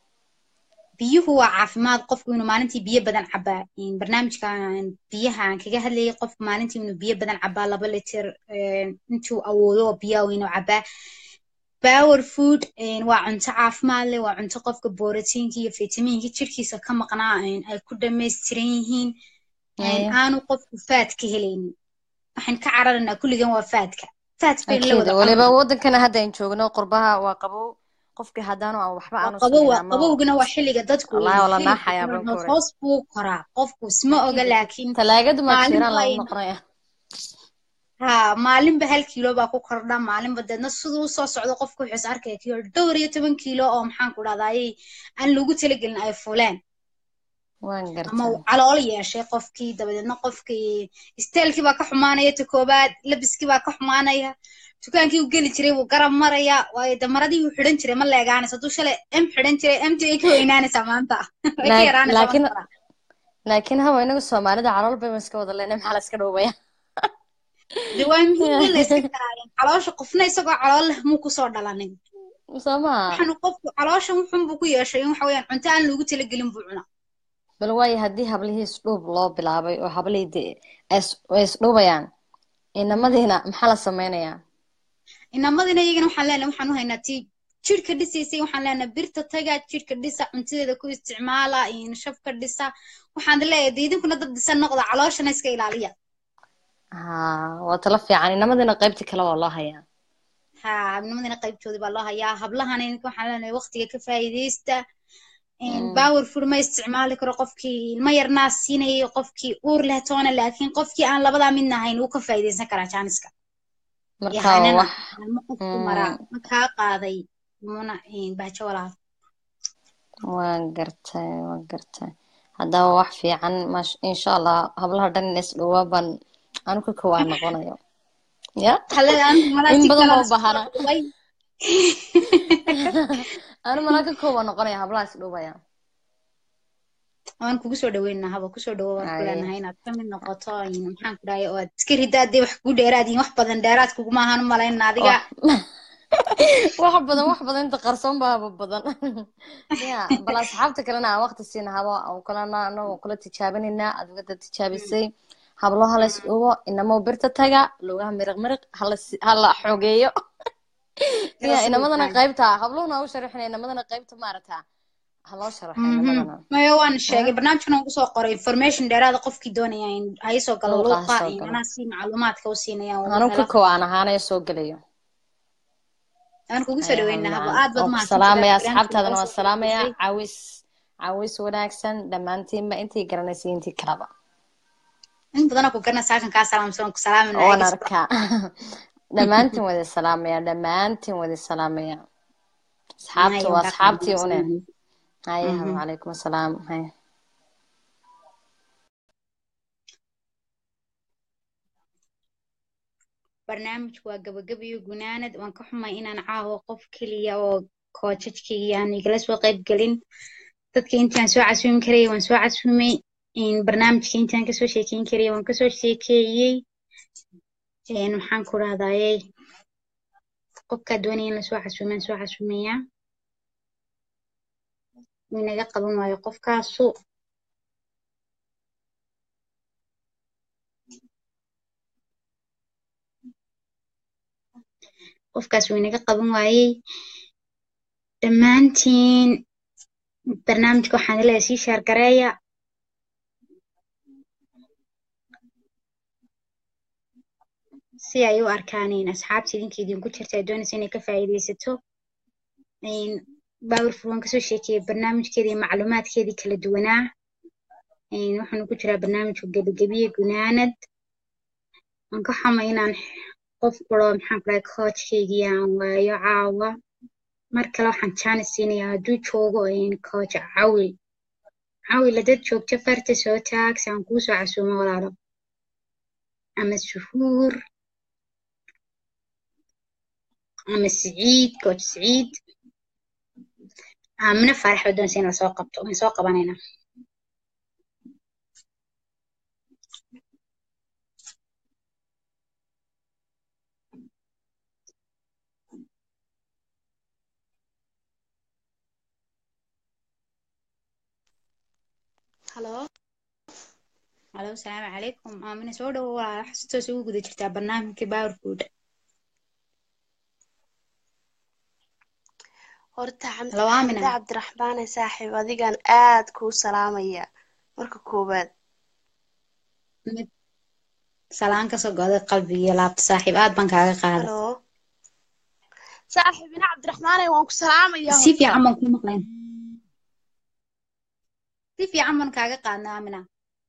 biyuhu waa caafimaad qofku inuu maalintii biyo badan cabaa Een, barnaamijkan biyaha aan kaga hadlayay qofku maalintii inuu biyo badan cabaa laba litir een, intuu awoodo oo biyaha waa inuu cabaa power food een, waa cunto caafimaad leh waa cunto qofka borotiinka iyo fitamiinka jirkiisa ka maqnaa een, ay ku dhammaystiran yihiin een, hayo aanu qofku faad ka helaynin waxaan ka cararaynaa kulligan waa faadka faad baynu la أكيد wada waliba cunaa wadankana hadda aan joogno qurbaha waa qabow qofkii haddaanu aan waxba waa aanu qabow samayn waa ama qabowgana waa xilliga dadku wallaahi wala hilibka naaxaya hoos baan kore hoos buu koraa qofku isma oga أكيد laakiin talaagadu ma maalin jiraan waa lagu in noqonaya haa maalinba hal kiilo baa ku kordha maalinba deedna siduu usoo socdo qofku wuxuu is arkaya kiilo dhowr iyo toban kiilo oo maxaan ku dhahdaayey aan lagu talagelin ay fuleen waan ama gartaa uu calool yeeshay qofkii dabadeedna qofkii isteelkii baa ka xumaanaya ta koobaad labiskii baa ka xumaanaya dukaankii uu geli jiray wuu garab maraya waayo damaradii uu xidhan jiray ma leegaanaysa hadduu shalay m xidhan jiray mt ay ka weynaanaysaa maanta way ka Laak- yaraanaysaa laakiin marka laakiin hawa inagu soomaalida calool bayba iska wada leenahay maxaa la iska dhowbaya de waa muhiim in la iska karaarin caloosha qofna isagoo calool leh muu kusoo dhalanin soo maha waxaanu qofku caloosha wuxun buu ku yeeshay in waxa weeyaan cunto aan loogu talagelin buu cunaa bal waayo haddii hablihii isdhuub loo bilaabay oo hablihii dee ay is- ay isdhuubayaan inamadiina maxaa la sameynayaa inamadina iyagana waxaan leenahay waxaan u haynaa tii jidhka dhisaysay waxaan leenahay birta taga jidhka dhisa cuntadeeda ku isticmaala in shabka dhisa waxaan leeyahay dee idinkuna dad dhisan noqda calooshana iska ilaaliya haa waa talo fiican inamadiina qaybtii kale waa loo hayaa haa nimadina qaybtoodii baa loo hayaa hablahana ininka waxaan leenahay waqtiga ka faa'iidaysta Mm. power food ma isticmaali karo qofkii ilmo yarnaa siinayay qofkii uur leh toona laakiin qofkii aan labadaa midna ahayn wuu ka faa'iidaysan karaa jaaniska iyo marka waa haynana wax ilmo qofku maraa mm, ma kaa qaaday muna baajo walaal waan gartay waan gartay haddaba wax fiican mash insha allah hablaha dhan in isdhuuba baan anu ka kowaa noqonayo ya hale anu malaa in si badan kale oo bahana way anu malaa ka kowaa noqonaya hablaha isdhuubaya waan kugu soo dhaweynaa haba kusoo dhawo waan ku Ay. leenahay inaad ka mid noqoto in maxaan ku dhahay oo aad iska ridaa dee wax kugu dheeraad yihiin wax badan dheeraad kuguma ahaan u malayn adiga wax wax badan wax badan inta qarsoon baaba badan ya bal asxaabta kalena aan waqti siina habo aan kulana anagoo kula tijaabinaynaa adiga dad tijaabisay hablo hala isdhuubo inamoo birta taga lugaha miriq miriq hala si- hala xogeeyo ya Rasuulka. inamadana qaybta habluhuna u sharaxina inamadana qaybta maaragta ha loo sharaxo Mhm. inamadana maya waan sheegay barnaamijkan waan kusoo qoray information dheeraada qofkii doonaya in ha isoo galo Luuqa ha luuqa soo in galo. anaa si macluumaadka u siinaya anu ka kow aan ahaanaya soo gelayo waan kugu soo dhaweynaa habo Ayaan aad baad ku mahadsantahay salaamaya barnaamijka asxaabtaadana noo waan soo salaamaya gudbisay. cawis cawis wanaagsan dhammaantiinba intii garanaysay intii kalaba in badanoo ku garanaysa halkan kaa salaamsan waan ku salaaminaa waan eegis arkaa dhammaantiin wada salaamaya dhammaantiin wada salaamaya asxaabta Maya, waa waan kaa asxaabtii une salaamsan. haya Mhm. wacalaykum asalaam haya barnaamijku waa gabagaba iyo gunaanad waan ka xumay inaan caawa qof keliya oo koojajkayga aan igala soo qayb gelin dadka intaan soo casuumi karayay waan soo casuumay in barnaamijka intaan kasoo sheekeyn karayay waan kasoo sheekeeyey een maxaan ku rahdayey qofkaa doonaya in lasoo casuumaan soo casuumayaa wuu inaga qaban waayo qofkaasu qofkaas wuu inaga qaban waayey dhammaantiin barnaamijka waxaan leeyahay sii sheer gareeya si ay u arkaan in asxaabta idinka idinku jirta ay doonaysa inay ka faa'iidaysato Een, powerful waan kasoo sheekeeyey barnaamijkeedii iyo macluumaadkeedii kala duwanaa Een, waxaanu ku jiraa barnaamijka gebigebiye gunaanad waan ka xumay inaan qof kuro maxaan ku dhahay coachkaygii aan waayo caawa mar kale waxaan jaanis siinayaa hadduu joogo een, coach cawil cawil haddaad joogto farta soo taag si aan kuu soo casuumo walaalo ama suhuur ama siciid coach siciid aamina faarax baa doonaysa in lasoo qabto waan soo qabanaynaa halo halo asalaamu calaykum aamina soo dhawo walaalo waxaa si toos ugu guda jirtaa barnaamijka powerfood horta xam- halo aamina xamde cabdiraxmaane saaxiib adigan aad kuu salaamaya marka koowaad mid salaan kasoo goday qalbiga iyo laabta saaxiib aad baan kaaga qaaday halo saaxiib ina cabdiraxmaane waan ku salaamaya si horta fiican baan kuu maqlayn si fiican baan kaaga qaadnay aamina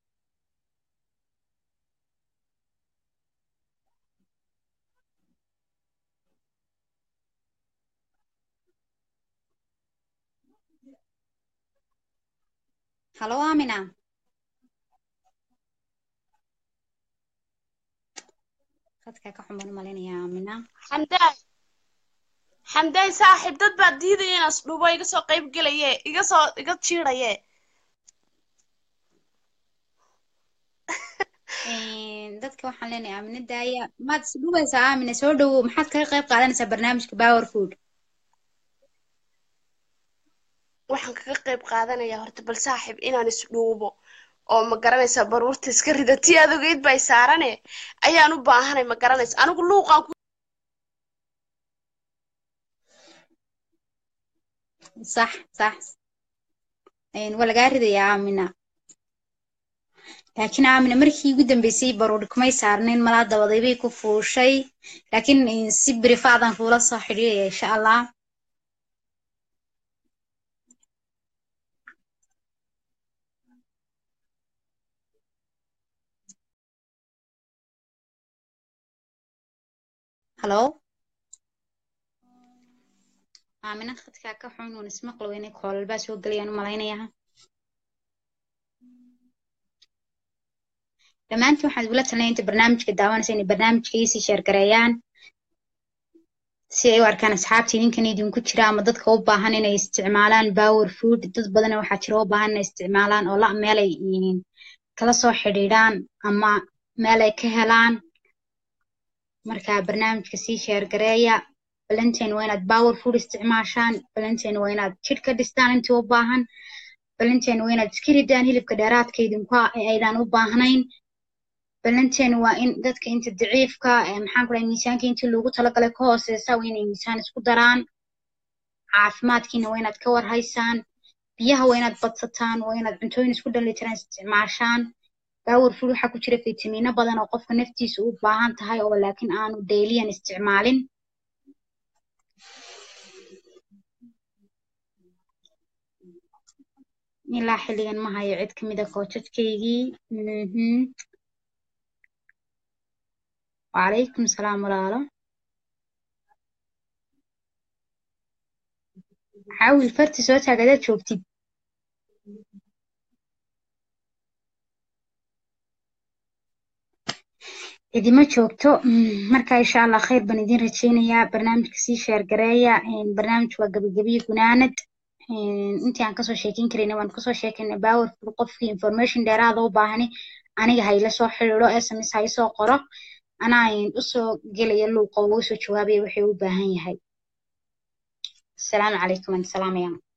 halo aamina khadkaa ka xumaan malaynayaa aamina xamdaay xamdaay saaxiib dad baa diidaya inaas dhubo iga soo qayb gelaye iga soo iga jiidaye Een, dadka waxaan leenahay aamina daaya maad is dhubaysaa aamina soo dhawow maxaad kaga qayb qaadanaysaa barnaamijka powerfood waxaan kaga qayb qaadanayaa horta bal saaxiib inaan isdhuubo oo ma garanaysaa baruurta iska rida tii aad ogeyd bay saarane ayaan u baahanay ma garanaysa anigu luuqaan ku sax sax Een, waa lagaa ridayaa aamina laakiin aamina markii ugu dambeysay baruuri kumay saarnayn malaa dabaday bay ku fuushay laakiin een, si birifaadan kuula soo xidhiidhaya insha allah halo aamina khadkaa ka xun uun ismaqli weynay koolal soo gelayaan u malaynayaa dhammaantiin waxaan igula talinaya inta barnaamijka daawanaysa inay barnaamijka iisii sheergareeyaan si ay u arkaan asxaabta idinkan idinku jira ama dadka u baahan inay isticmaalaan power food dad badan waxaa jira u baahan inay isticmaalaan oo la meel ay yihiin kala soo xidhiidhaan ama meel ay ka helaan marka barnaamijka sii sheergareeya balanteen waa inaad power food isticmaashaan balanteen waa inaad jidh ka dhistaan intii u baahan balanteen waa inaad iska ridaan hilibka dheeraadka idinku ah ee aydan u baahnayn balanteen waa in dadka inta daciifka ee maxaan ku dhahay miisaanka intii loogu talagalay ka hooseysa waa inay miisaan isku daraan caafimaadkiina waa inaad ka warhaysaan biyaha waa inaad badsataan waa inaad cuntooyin isku dhalitiran isticmaashaan power food waxaa ku jira fitamiino badan oo qofka naftiisa u baahan tahay oo laakiin aanu dailiyan isticmaalin ilaa xilligan ma hayo cid kamid a koojadkaygii mhm wacalaykum salaam walaalo xaawil farti soo taag adaad joogtid idima joogto Mm, marka insha allah khayr baan idin rajeynayaa barnaamijka sii sheergareeya Een, barnaamij waa gabagabiyo gunaanad Een, intii aan kasoo sheekeyn karayna waan kasoo sheekeynay powerful qofkii information dheeraada u baahani aniga ha ila soo xiriiro sms ha isoo qoro anaa een, usoo gelaya luuqa uga soo jawaabaya wixii u baahan yahay asalaamu calaykum waan salaamaya